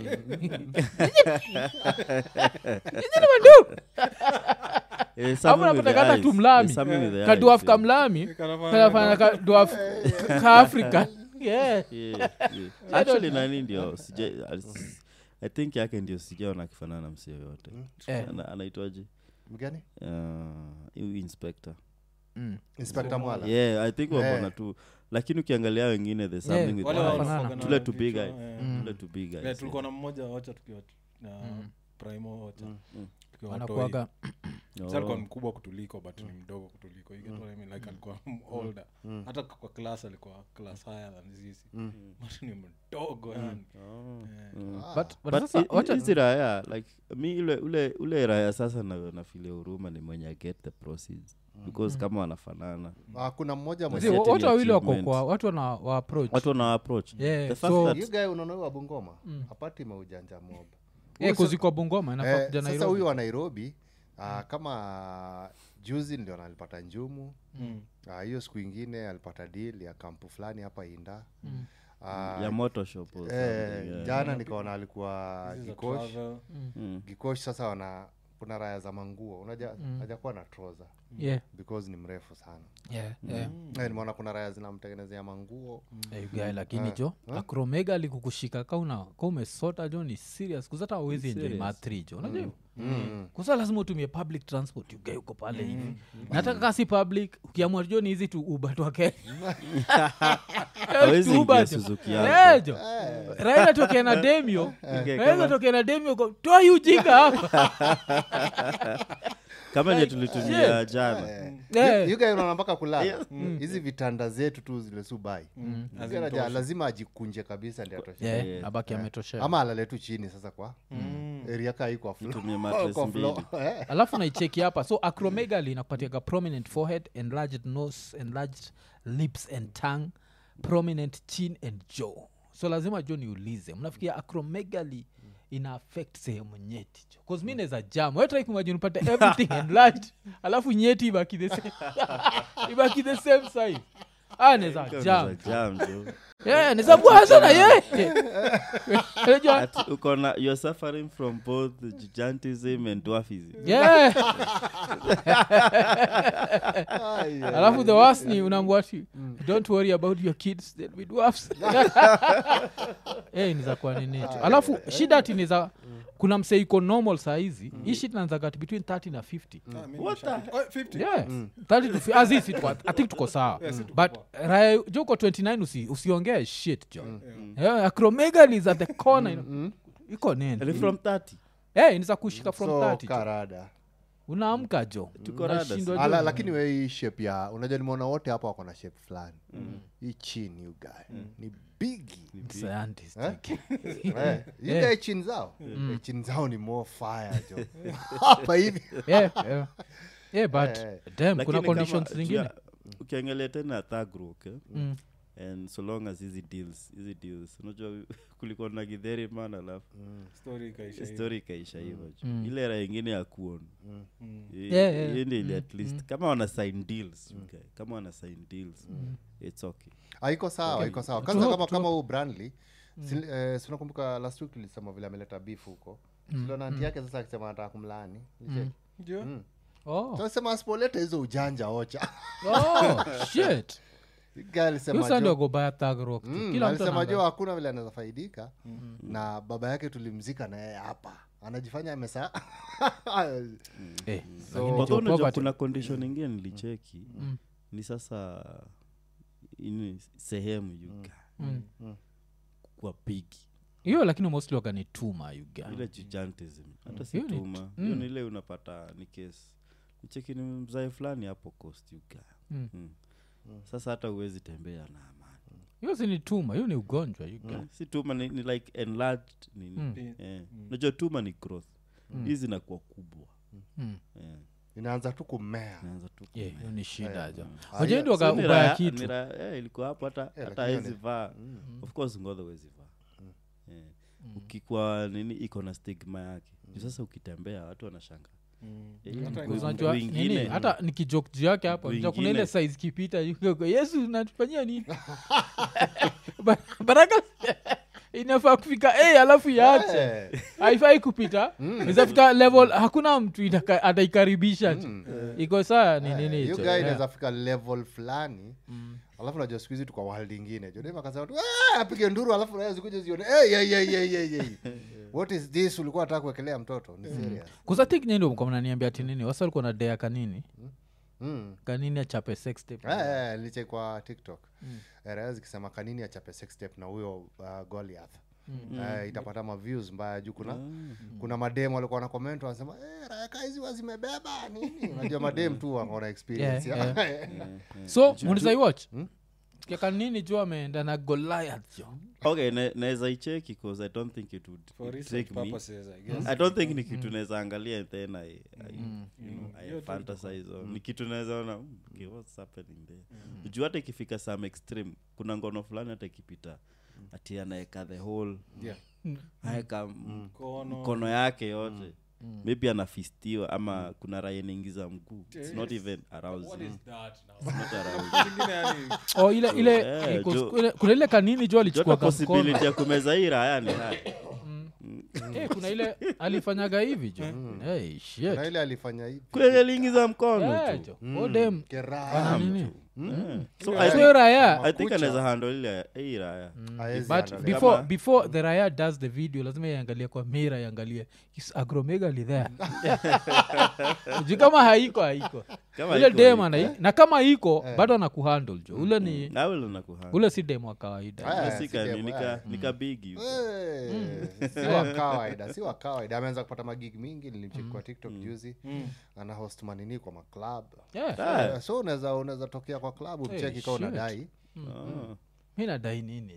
nyinyi ni mandugu Eh, Hapo something with unapata the kata eyes. tu mlami Eh, something with the kaduaf eyes, ka yeah. mlami Kanafanya- kanafanya ka dwarf ka africa yeah. Yeah, yeah. actually nani ndio sija- as- i think yake ndio sijaona akifanana na msi yoyote Eh. Ana- anaitwaje mgani Uh, huyu inspector Mm. inspector mwala yeah i think Eh. wabona tu lakini ukiangalia wengine there's Yeah, something with wale the eyes. wanafanana. wanafanana Tule na tu big vichwa, eyes. eh. Mm. Tule tu big eyes, Yeah, tulikuwa yeah. na mmoja wacha tukiwa na primo wacha tukiwa watoi. wanakuaga Sasa alikuwa Oh. mkubwa kutuliko but ni mdogo kutuliko you get what I mean? like alikuwa older hata kwa class alikuwa class higher than sisi but ni mdogo yani Oh. Eh. Mm. but, but But sasa hi- hi- wacha hizi raya like mi ule ule ule raya sasa na- nafilia huruma ni mwenye I get the proceeds because kama wanafanana Ah, kuna mmoja Zi, mwenye Setting watu wawili wako achievement. kwa watu wana wa approach watu wana approach Yeah, the fact so- that you guy unaona huyu wa bungoma hapati maujanja mob Eh, kuzikwa bungoma inafaa Eh, kuja sasa Nairobi. huyu wa nairobi ah, kama juzi ndio alipata njumu Mm. Ah, hiyo siku ingine alipata deal ya kampu fulani hapa inda Ah, ya motoshop or eh, something, yeah. jana nikaona alikuwa This is a gikosh travel. Mm. gikosh sasa wana kuna raya za manguo unaja hajakuwa na troza yeah, because ni mrefu sana yeah, yeah. Eh, nimeona kuna raya zinamtengenezea manguo Eh, guy, lakini jo akromega likukushika kauna ka umesota jo ni serious kuzata awezi enjoy serious. mathri jo unajua hivyo? Mm. kusa lazima utumie public transport ugae uko pale hivi nataka kasi public ukiamua jo ni hizi tu uba twake Hawezi ingia Suzuki yako. jo raila tokea na demio raila tokea na demio ko toa hii ujinga hapa kama nye tulitumia jana Eh. You guy unaona mpaka kulala hizi vitanda zetu tu zile subai Raja lazima ajikunje kabisa ndi atoshe Yeah, Yeah. abaki ametoshea ama alale tu chini sasa kwa area kaa iko kwa floor. Tumie mattress Kwa floor. mbili. Eh. alafu naicheki hapa so acromegaly inakupatiaga prominent forehead enlarged nose enlarged lips and tongue prominent chin and jaw so lazima jo niulize mnafikia acromegaly ina affect sehemu nyeti jo bcause mi naweza jam wetrai kumajini upate everything enlarged alafu nyeti ibaki the same ibaki the same size ah naweza jam jam jo yeah, naweza bua sana ye Unajua- Ati uko na you're suffering from both gigantism and dwarfism yeah Ai, ai, alafu the worst ni unamwati don't worry about your kids they'll be dwarfs hey, nizakuwa nini tu alafu shida ati niza kuna msee iko normal saa hizi hii shit naanzagati between 30 na 50 What the- Oh, 50. yeah 30 to fi- ah, zi, si tuko- i think tuko sawa but raya jo uko 29 usi, usiongee shit jo yeah, acromegaly is at the corner you know. iko nini Ni from 30 hey, niza kushika from so 30 jo. karada unaamka jo Tuko rada Unashindwa Ala, jo. lakini we hii shape ya unajua nimeona wote hapa wako na shape fulani hii chini you guy ni bigi Scientist. Eh? Eh, you guy chin zao Eh, chin zao ni more fire jo hapa hivi yeah, yeah. yeah, but Eh. damn, Lakini kuna kama- conditions juu zingine ya- ukiangalia tena thagroup eh? Mm. and so long as hizi deals hizi deals unajua kulikuwa na gidheri man alafu Story ikaisha hivi. story ikaisha hivo ile ra ingine ya kuon Yeah, yeah. ndi ili at least kama wana sign deals okay. kama wana sign deals it's okay Ah, iko sawa iko sawa To kwanza hope, kama to kama huu brandly si- eh, si unakumbuka last week tulisema vile ameleta beef huko siliona anti yake sasa akisema anataka kumlaani Ndio. oh. sasema asipoleta hizo ujanja ocha oh, shit Guy alisema hiyo sandi jo- wagobaya thug rock tu. Mm, kila mtu alisema jo anaangalia. hakuna vile anaweza faidika na baba yake tulimzika na yeye hapa anajifanya amesa Eh, So- lakini Although jo unajua poverty- kuna condition ingine nilicheki ni sasa ini sehemu yuga Mm. kwa pigi hiyo lakini mostly wakanituma yuga ile gigantism hata si Hiyo ni- tuma hiyo ni ile unapata ni kesi nicheki ni mzae fulani hapo coast yuga Mm. Mm. sasa hata huwezi tembea na amani hiyo si ni tuma hiyo ni ugonjwa yuga Eh, si tuma ni, ni like enlarged nini Mm. eh. unajua tuma ni growth hizi zinakuwa kubwa Mm. eh. inaanza tu kumea naanza tu Yeah, kumea. hiyo ni shida jo Ah, wajeni hiyo- So ni ubaya raya- kitu ni raya- eh, ilikuwa hapo hata hata lakini hawezi ni- vaa of course ngodha huwezi vaa Eh. ukikuwa nini iko na stigma yake Juu sasa ukitembea watu wanashanga Eh, Hata mguu- unajua mguu nini ingine. hata nikijok juu yake hapa Mguu unajua kuna ile ingine. size kipita yuko, yesu natufanyia nini Ba- baraka inafaa kufika a alafu iache Eh, haifai kupita izafika level hakuna mtu itaka- ataikaribisha tu iko saa ni nini hiyo hicho guy yeah. inaweza fika level fulani alafu najua siku hizi tuka world ingine jodem akasema tu "Ah, apige nduru alafu raya zikuja zione "Hey, hey, hey, hey, hey, hey." what is this ulikuwa nataka kuwekelea mtoto ni serious kuzatik nini mko mnaniambia ati nini wasa walikuwa na dea kanini Mm. kanini achape sex tape Eh, eh, niliche kwa tiktok Eh, raya zikisema kanini achape sex tape na huyo uh, goliath Eh, itapata maviews mbaya juu kuna kuna madem walikuwa na comment wanasema eh, raya kaa hizi wazimebeba nini unajua madem tu wakaona experience Yeah, ya- so mulisaiwatch kanini juu ameenda na goliath jo okay na- naweza icheki bcause i don't think it would For it research take me purposes, I guess. i don't think ni kitu naweza angalia and then i, I, you know, I Hiyo tu fantasize on ni kitu naweza ona "Hmm, okay, what's happening there juu hata ikifika some extreme kuna ngono fulani hata ikipita ati anaeka the whole Yeah. aeka m- Mkono. mkono yake yote maybe anafistiwa ama kuna raya inaingiza mguu it's not even arousing What is that now? It's not arousing Zingine yani, oh, ile ile Eh, iko- jo- ile- kuna ile kanini juu jota alichukua possibility ya kumeza hii raya ni haya Eh, kuna ile alifanyaga hivi jo hey, shit. na ile alifanya hivi kweli aliingiza mkono Eh, tu jo. Odem Keraha. wana nini Eh. so I sio think, raya I think Makucha. anaweza handle ile hii raya Haezi but handle. before, Kama- before the raya does the video lazima iangalie kwa mira iangalie is agromegali there juu kama haiko haiko Kama ule iko, dem iko. anai na kama iko bado anakuhandle jo ule ni Na ule unakuhandle. ule si dem wa kawaida Aya, Si si ka- dem, nika- aya. nika bigi hivi. Eh, si wa kawaida si wa kawaida ameanza kupata magig mingi nilimcheki kwa tiktok juzi ana host manini kwa maclub yeah. Ah, Eh, so unaweza unaweza tokea kwa club ucheki kaa shit. unadai ah. mi nadai nini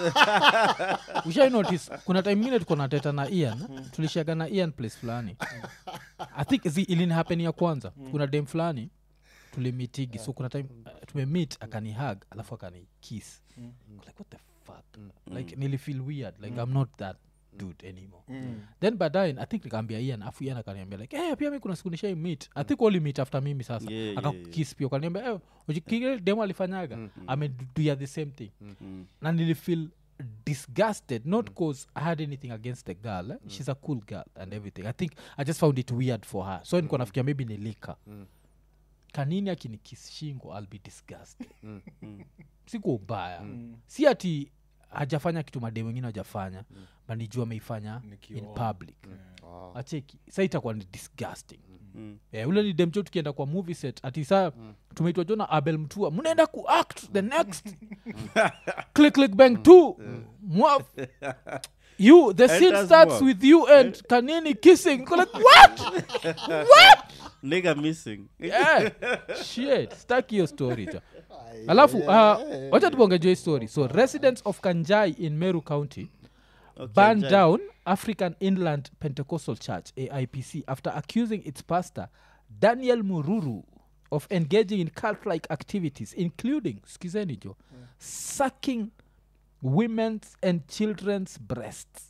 ushai notice kuna time ingine tuko nateta na ian tulishaga na ian place fulani i think zi ilinihappen ya kwanza kuna dem fulani tulimitigi so kuna time uh, tumemit akanihag alafu akani kiss like what the fuck like nilifeel weird like i'm not that dude anymore then baadaye i think nikaambia ian afu ian akaniambia like hey, pia mi kuna siku nishai meet i think wali meet after mimi sasa Yeah, yeah, akakis pia ukaniambia hey, ujikile demo alifanyaga ameduya the same thing Mm. na nilifeel disgusted not cause i had anything against the girl eh? she's a cool girl and everything i think i just found it weird for her so niko nafikia maybe nilika kanini akinikis shingo i'll be disgusted siko ubaya si ati hajafanya kitu mademu wengine hajafanya mm. nijua ameifanya in Nikiona. public Oh. acheki sa itakuwa ni disgusting Mm. yeah, ule ni demcho tukienda kwa movie set ati saa tumeitwa jona abel mtua mnaenda kuact the next click click bang two Mwaf. you the scene Enters starts mwaf. with you and kanini kissing Niko like what what nigga missing yeah. shit staki hiyo story jo alafu uh, wacha tubongejo hii story so residents of kanjai in meru county Okay, burned Jai. down african inland pentecostal church aipc after accusing its pastor daniel mururu of engaging in cult-like activities including skizeni jo sucking women's and children's breasts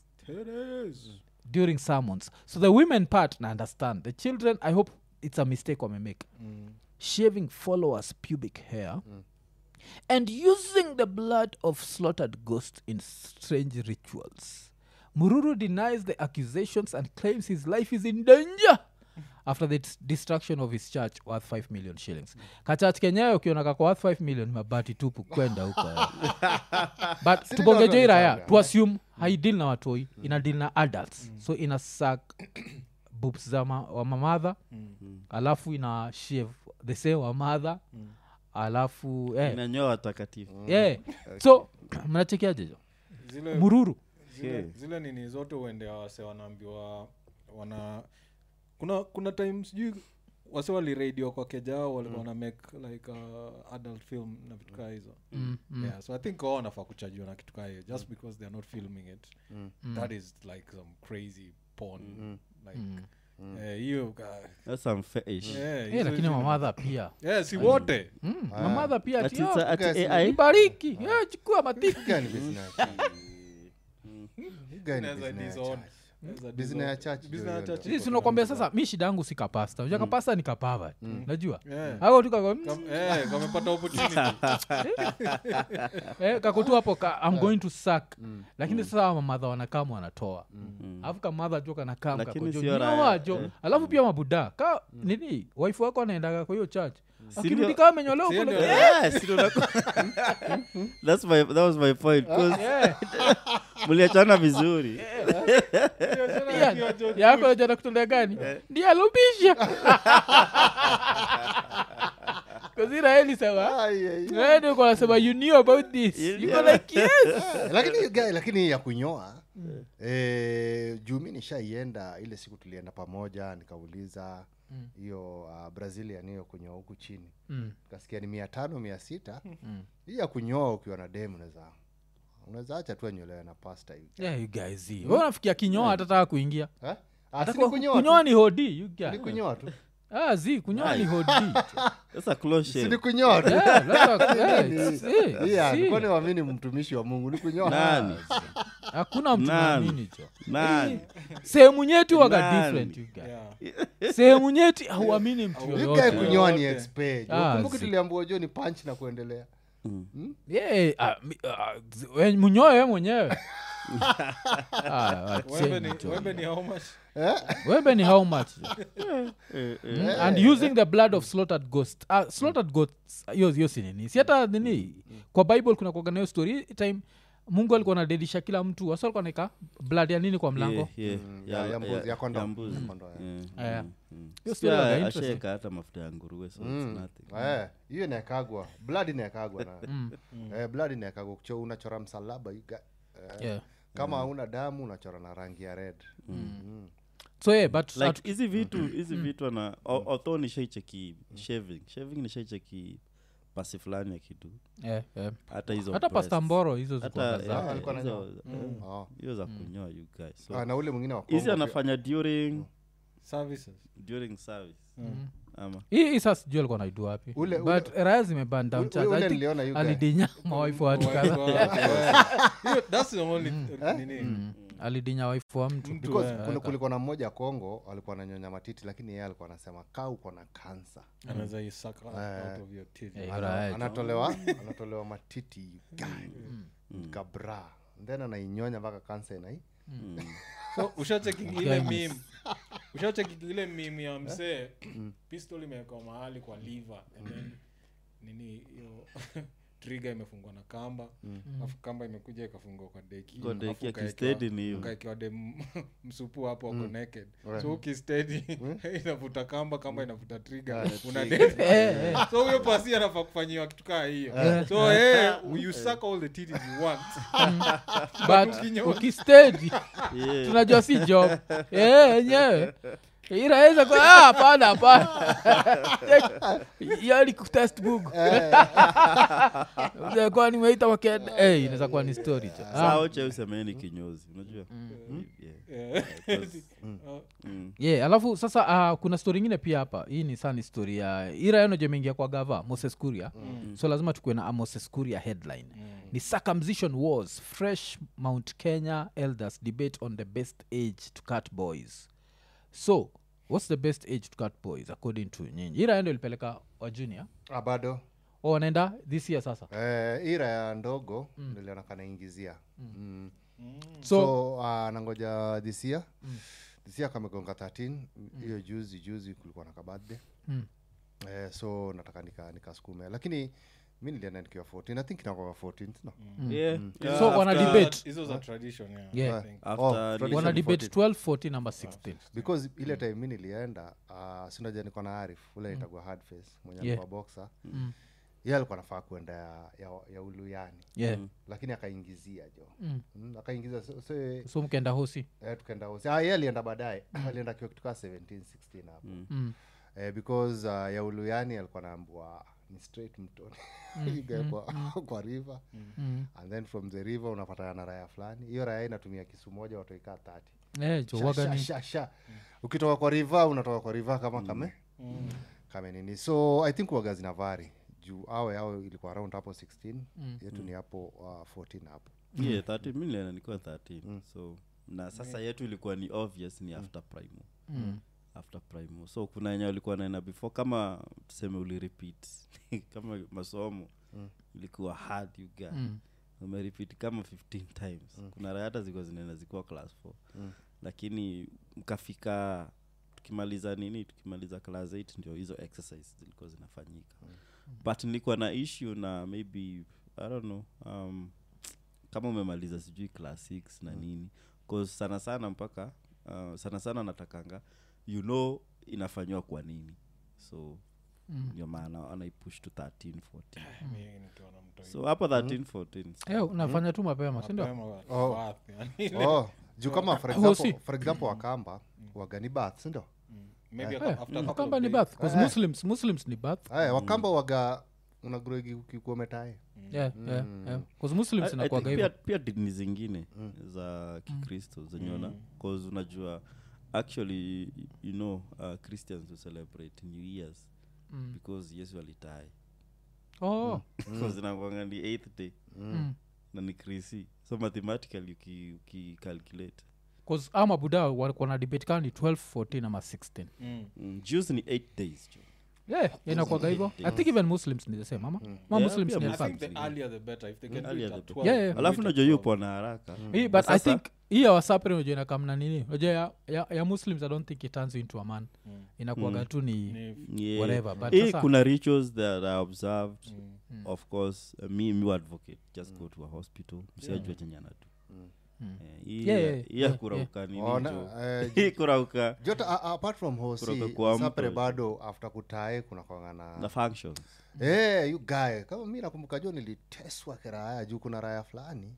during sermons so the women part na understand the children i hope it's a mistake wamemake shaving followers pubic hair and using the blood of slaughtered ghosts in strange rituals mururu denies the accusations and claims his life is in danger after the dis- destruction of his church worth 5 million shillings kachurch kenyewe ukiona kako worth 5 million mabati tupu kwenda huko eh. but Si tubongejo ndio iraya watu tu assume haidil na watoi ina deal na adults so ina sak boobs za ma, wa mamadha alafu ina shave the same wa madha alafu eh, inanyoa watakatifu yeah. so mnachekiaje jo zile, mururu zile, Okay. zile nini zote uende wase wanaambiwa wana kuna kuna time sijui wase waliradio kwa kejao walikuwa wana make like uh, adult film na vitu kaa hizo mm, mm. yeah so i think wao wanafaa kuchajiwa na kitu kaa hiyo just because they're not filming it that is like some crazy porn like eh, hiyo ka- That's some fetish. eh, Eh, hizo lakini vitu- mamadha pia eh, si wote mm, mamadha pia Ati tio it's a- ati Guys, AI? ibariki eh, chukua matiki Gani business? Gani Inaweza business ya disown. church? Inaweza Business ya disown. church Business ndio ya hiyo church ndio. sisi iko tunakwambia kabisa. sasa mi shida yangu si kapasta uja kapasta ni kapava najua Yeah. ako tu kako Kam- eh, kamepata opportunity eh, kako tu hapo ka, i'm going to suck lakini sasa mamadha wanakama wanatoa alafu kamadha jo kanakam Lakini sio raya. kakojo alafu pia mabuda ka nini waifu wako anaendaga kwa hiyo church akirudi ndio- kaa amenyolewa Si kule ndio- Yes, ndio naku- That's my- that was my point 'cause mliachana vizuri yako jana kutolea gani ndiye alubisha kaziraeli sawa Ai, ai, ai. ndio nasema you knew about this You you go knew. like yes lakini hiyo guy- lakini hii ya kunyoa eh, juu mi nishaienda ile siku tulienda pamoja nikauliza hiyo uh, brazilian hiyo kunyoa huku chini Mm. kasikia ni mia tano mia sita hii ya kunyoa ukiwa na dem unaweza unaweza acha tu anyolewe na pasta hivi yeah you guys see wewe unafikia kinyoa hatataka kuingia Eh? Ah, si Atakuwa- ni kunyoa kunyoa tu. ni hodi you guys. Ni kunyoa tu ah zi kunyoa ni Nice. hodi That's a close si ni shave. kunyoa tu Yeah, lazima- yeah, see, Yeah, see. kwani wamini mtumishi wa mungu ni kunyoa Nani? hakuna mtu Nani? naamini jo Nani? sehemu nyeti waga Nani? different you guys. Yeah. sehemu nyeti hauamini mtu Au- You yoyote guy kunyoa ni Yote. expert. Ah, Ukumbuke zi. tuliambiwa jo ni punch na kuendelea Yeah, ah, mi- ah, zi- we- mnyoe we mwenyewe Ah, Wembe wacheni ni- tu. wembe ni how much wembe ni how much Mm, and using the blood of slaughtered ghost uh, slaughtered ghosts hiyo hiyo si nini si hata nini kwa bible kuna kuagana hiyo story time mungu alikuwa anadedisha kila mtu wasa alikuwa naeka blood ya nini kwa mlango Yeah, yeah. Mm, ya- ya mbuzi, ya kondoo. ya mbuzi. Ya kondoo, ya. Yeah, Yeah. mm, mm. Hiyo Pia story waga interesting. ashaeka hata mafuta ya nguruwe so Mm. it's nothing Eh, hiyo inaekagwa blood inaekagwa na eh, blood inaekagwa Kucho- unachora msalaba you got- eh, yeah. kama hauna damu unachora na rangi ya red Mm. so yeah, but like at- hizi vitu hizi vitu ana although nishaicheki shaving shaving nishaicheki pasi fulani ya kitu yeah, yeah. hata hizo hata breasts. pasta mboro hizo hata zikuaga eh, zake alikuwa hizo- ananyoa. eh, Oh. hiyo za kunyoa you guys Ah, so na ule mwingine wa hizi Kongo pia. anafanya during services during service ama hii hii sasa sijui alikuwa naidu wapi Ule- but raya zimeban down Ule- charge. ule I think niliona you guy. alidinya mawaifu wa watu kadhaa Hiyo- that's the only nini alidinya waifu wa mtu Mtu, Because eh, kuna- kulikuwa na mmoja kongo alikuwa ananyonya matiti lakini yeye alikuwa anasema kaa uko na kansa anaweza isaka out of your titty. Eh, Ana- Alright. anatolewa anatolewa matiti kabra then anainyonya mpaka kansa inai so ushacheki ile mim ushacheki ile mim ya msee pistol imewekwa mahali kwa liver and then nini hiyo trigger imefungwa na kamba alafu kamba imekuja ikafungwa kwa deki Kwa deki alafu ya ukaekewa- kistedi ni hiyo. ukaekewa dem msupu hapo ako naked so ukistedi inavuta kamba kamba inavuta trigger una dead so huyo pasi anafaa kufanyiwa kitu kaa hiyo so hey, you suck all the titties you want but ukinyoa- ukistedi yeah. tunajua si job Eh, enyewe iraweza kwa ah, hapana hapana yani kutest bugu Unaweza kuwa nimeita waked Eh, inaweza kuwa ni story tu. Ah, sao che usemeni kinyozi unajua Yeah. Yeah. Because- Uh, mm. yeah alafu sasa uh, kuna story ingine pia hapa hii ni saa ni story ya irayono jemeingia kwa gava moses kuria so lazima tukuwe na a moses kuria headline ni circumcision wars fresh mount kenya elders debate on the best age to cut boys so what's the best age to cut boys according to nyinyi iraendo ilipeleka wa junior Ah, bado o wanaenda this year sasa eh, ira ya ndogo niliona kanaingizia mm. so, so uh, nangoja dhisia dhisia kamegonga 13 hiyo juzi juzi kulikuwa na kabadhe Mm. eh, so nataka nika nikasukume lakini mi nilienda nikiwa 14 i think inakuwa 14 no? Yeah. Yeah. So wana after- debate. hizo za tradition yeah, Yeah. I think. After Oh, ni- tradition wana debate 14. 12 14 number 16 because ile time mi nilienda uh, sinaja niko na arif ule itagua hard face mwenye Yeah. alikuwa boxer Mm. ye alikuwa nafaa kuenda ya, ya, ya uluyani yeah lakini akaingizia jo Mm. mm, akaingiza so, so, eh, so mkenda hosi tukaenda hosi ah, ye alienda baadaye alienda kiwa kitu kaa 17 16 hapo mm. eh, because uh, ya uluyani alikuwa naambua ni straight mtoni Iga kwa, kwa river Mm. and then from the river unapatana na raya fulani hiyo raya inatumia kisu moja watoikaa tati Eh, jo, waga ni- ukitoka kwa river unatoka kwa river kama kame kame nini so i think waga zina vari juu awe awe ilikuwa around hapo 16 yetu ni hapo uh, 14 hapo yeah, 13 mi nilienda nikiwa 13 so na sasa yetu ilikuwa ni obvious ni after primo Mm. after primo so kuna enye walikuwa naenda before kama tuseme ulirepeat kama masomo ilikuwa hard you guy Mm. umerepeat kama 15 times kuna raya hata zilikuwa zinaenda zikuwa class 4 lakini mkafika tukimaliza nini tukimaliza class 8 ndio hizo exercise zilikuwa zinafanyika but nilikuwa na issue na maybe i don't know um, kama umemaliza sijui class 6 na nini cause sana sana mpaka uh, sana sana natakanga you know inafanywa kwa nini so ndio maana anaipush to 13 14 Mimi nikiona mtu so hapo 13 14 Eh, unafanya tu mapema sindio mapema wa- Oh. bath, yani. oh, juu kama for Oh, example, si. for example wakamba wagani bath sindio Maybe a- Eh, after a couple of kamba ni days. bath 'cause muslims muslims ni bath aya wakamba waga unagrogi ukikuwa metae yeah, yeah, yeah. 'Cause muslims I- I inakuwaga think pia, hivyo pia dini zingine za kikristo zenyeona cause unajua actually you know uh, christians will celebrate new years Mm. because yesu alitae oh bcause inakwanga ni eighth day mm. na ni krisi so mathematically uki- ukicalculate 'Cause ama buda walikuwa na debate kama ni 12 14 ama 16 Mm. mm, jews ni eight days jo yeah, inakwaga hivyo i think even muslims ni the same ama ma muslims pia ni I the think same the earlier the better if they can do Earlier it the at better. 12 Yeah, yeah. do alafu it at najua hiyo 12. pona haraka Hii, but i Sasa- think hii ya wasapre unajua inakamna nini unajua ya, ya, ya muslims i don't think it turns you into a man inakuaga tu ni Ni- Yeah. whatever, but Hii sasa- kuna rituals that are observed of course uh, me mi advocate just go to a hospital msiajua chenye anatu Eh, hii Yeah, ya- yeah, hii ya yeah, kurauka nini Ona, jo. eh, hii kurauka jota a- apart from Kutoka hosi kwa sapre mto. bado after kutae kuna kwanga the functions Eh, you guy kama mi nakumbuka jo niliteswa kiraya juu kuna raya fulani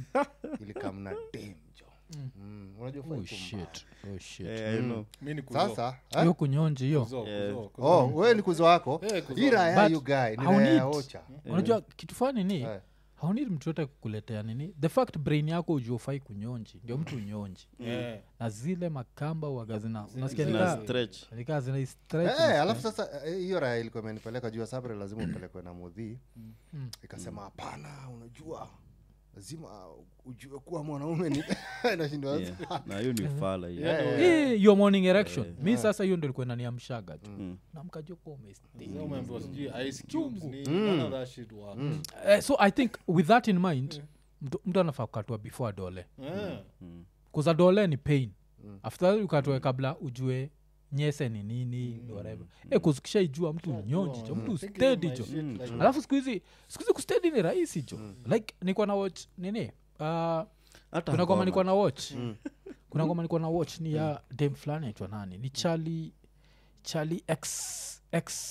ilikamna dem jo Mm, unajua oh fai shit oh shit Eh, I know. mi ni kuzo. sasa eh? hiyo kunyonji hiyo Kuzo, Yeah. kuzo, kuzo. oh we ni kuzo wako Eh, kuzo. hii raya But you guy ni how raya ya neat. ocha unajua kitu fani ni Eh. haunid mtu yote kukuletea nini the fact brain yako ujuofai kunyonji ndio mtu unyonji Eh. na zile makamba waga zina unasikia Zina nika- stretch nika zina stretch Eh, alafu sasa eh, hiyo raya ilikuwa imenipeleka juu ya sabre lazima upelekwe na mudhii ikasema hapana unajua lazima ujue kuwa mwanaume ni nashindwa Yeah. na hiyo ni fala hiyo Yeah, Hii, your morning erection mi sasa hiyo ndo ilikuwa inaniamshaga tu Mm. namkajua umesti Sasa umeambiwa sijui ice cubes ni- none of that shit works. eh, so i think with that in mind mtu mtu anafaa kukatwa before adole Eh. kuza dole ni pain after that ukatoe kabla ujue nyese ni nini mm. whatever mm. kuzikishaijua mtu nyonji jo mtu Thinking of stedi my jo shit like- alafu siku hizi siku hizi kustedi ni rahisi jo like nikuwa na watch nini uh, hata kuna ngoma nikuwa ngoma. na watch kuna ngoma nikuwa na watch ni ya dem fulani aitwa nani ni charlie charlie x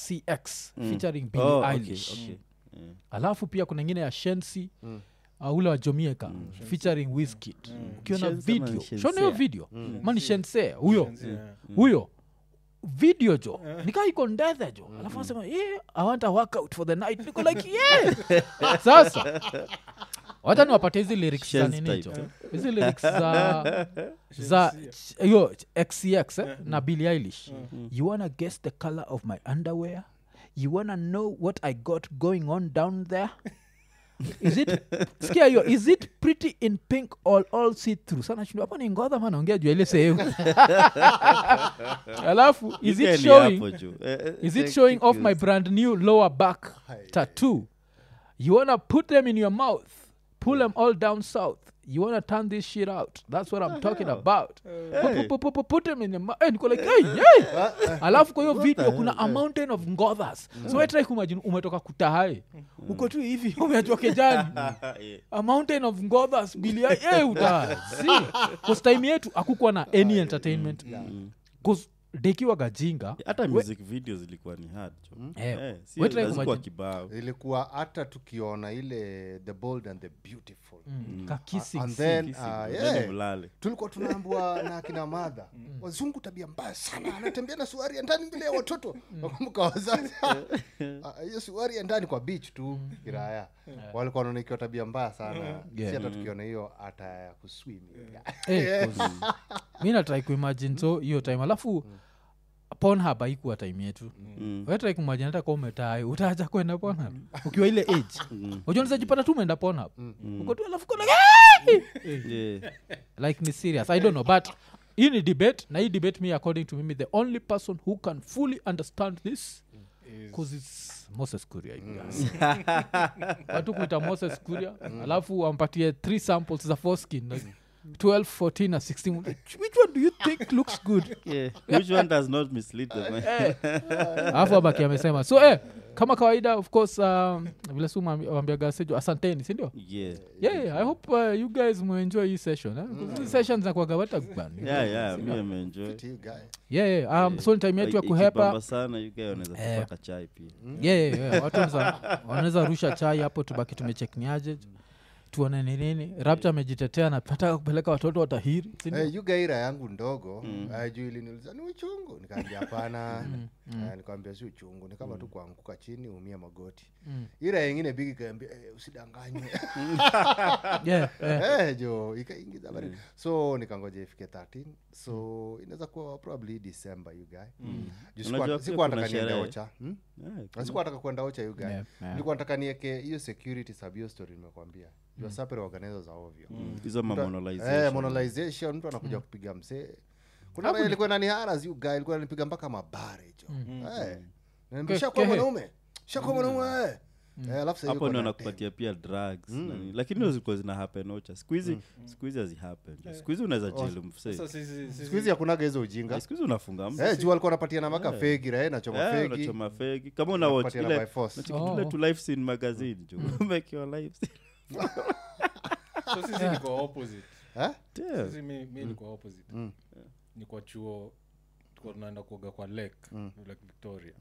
xcx featuring Billie Oh, okay, Eilish okay. Yeah. alafu pia kuna ingine ya shensi uh, ule wa jomieka featuring wizkid ukiona Shense ama video Shense? shona hiyo video mani shense huyo Yeah. huyo video jo nikaa iko ndethe jo alafu anasema yeah, i want a workout for the night niko like yeah sasa wacha niwapate hizi lyrics za Shense nini type, jo hizi lyrics za za hiyo xcx eh, na billy eilish you wanna guess the color of my underwear you wanna know what i got going on down there is it sikia hiyo is it pretty in pink all, all see through sana shindo hapa ni ngodha manaongea juu ya ile sehemu alafu is Ike it ni showing hapo juu. Eh, eh, is it thank showing you, off my Chris. brand new lower back tattoo you wanna put them in your mouth pull them all down south you wanna turn this shit out that's what i'm talking about Pu- pu- pu- pu- put them in your mouth eh, niko like hey, hey. alafu kwa hiyo video kuna a mountain of ngothas so wetrai kumajini umetoka kutahae uko tu hivi umeachwa kejani Yeah. a mountain of ngothas bilia hey, utazi time yetu akukuwa na any entertainment bcause dekiwa gajinga hata music videos zilikuwa ni hard jo. Eh, Eh, si- we try hazikuwa kumagine- kibao ilikuwa hata tukiona ile the bold and the beautiful ka kissing and scene. then Kissing, uh, then yeah, mlale. tulikuwa tunaambua na akina madha wazungu tabia mbaya sana anatembea na suari ya ndani mbele ya watoto nakumbuka wazazi Ah, hiyo suari ya ndani kwa beach tu kiraya walikuwa wanaona ikiwa tabia mbaya sana si hata tukiona hiyo hata ya kuswim Eh, 'cause mi natrai kuimagine so hiyo time alafu ponhab haikuwa time yetu Mm. wetrai kumagine hata ka umetae utaacha kwenda ponhab ukiwa ile age ujonizajipata tu umeenda ponhab uko tu alafu kuna Yeah. like ni serious i don't know but hii ni debate na hii debate me according to mimi the only person who can fully understand this bcause its moses kuria you guys. watu kuita moses kuria alafu wampatie three samples za foreskin like 12 14 na 16 which one do you think looks good Yeah. which one does not mislead the mind? alafu abaki amesema so eh, kama kawaida of course um, vile su wambiaga sejo asanteni sindio yeah. yeah, yeah, i hope uh, you guys muenjoy hii session eh? 'Cause hizi sessions zakwaga watakuban yeah, yeah, mi ameenjoy yeah, yeah. Um, so ni time yetu ya kuhepa ikibamba sana you guy wanaweza Eh. kupaka chai pia yeah, yeah, yeah. watu wanaweza- wanaweza rusha chai hapo tubaki tumechekniaje tuone ni nini rapta amejitetea napataka kupeleka watoto watahiri si ndio? Eh, yugaira yangu ndogo mm. juu iliniuliza ni uchungu nikaambia hapana Eh, nikawambia si uchungu ni kama tu kuanguka chini umia magoti ira yengine bigi kaambia eh, usidanganywe yeah, yeah. eh, jo ikaingiza baridi so nikangoja ifike 13 so inaweza kuwa probably december you guy Juu sikuwa- Unajua pia sikuwa kuna nataka niende sherehe. ocha hmm? Yeah, Na sikuwa nataka kwenda ocha you guy Yeah, yeah. nilikuwa nataka nieke hiyo security sub hiyo story nimekwambia mm. sapere organizer za ovyo hizo Mtu- mamonolization. eh, monolization mtu anakuja kupiga msee kuna raia ilikuwa nani haras you guy ilikuwa nanipiga mpaka mabare jo eh, Naambia, Ke- "Shakuwa kehe." mwanaume shakuwa mwanaume wewe." Eh, alafu sasa hapo yuko ndio na nakupatia pia drugs na nini. lakini hizo zilikuwa zina happen ocha sikuhizi sikuhizi hazihappen sikuhizi unaweza jelu mse Sasa sisi- sisi- siku hizi hakunaga hizo ujinga sikuhizi unafunga mtu Eh, juu alikuwa anapatia na maka fegi rae nachoma Eh, fegi unachoma fegi kama una watch Unapatiana ile by force. unacheki tule Oh. tu life scene magazine jo umekiwa life scene so sisi niko opposite Eh? Damn. sisi mi, mi niko opposite ni kwa chuo tuko tunaenda kuoga kwa lake lake victoria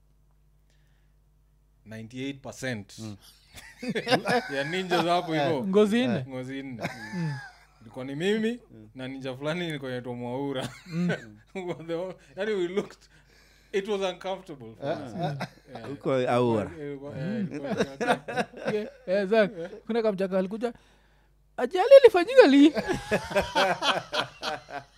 98 ya ninja hapo hivo ngozi nne ngozi nne ilikuwa ni mimi na ninja fulani nilikuwa naitwa mwaura yani we looked it was uncomfortable for us. Yeah. huko aura Ilikuwa- eh, ilikuwa- Yeah, eh, Zach, kuna kamchaka alikuja ajali ilifanyika li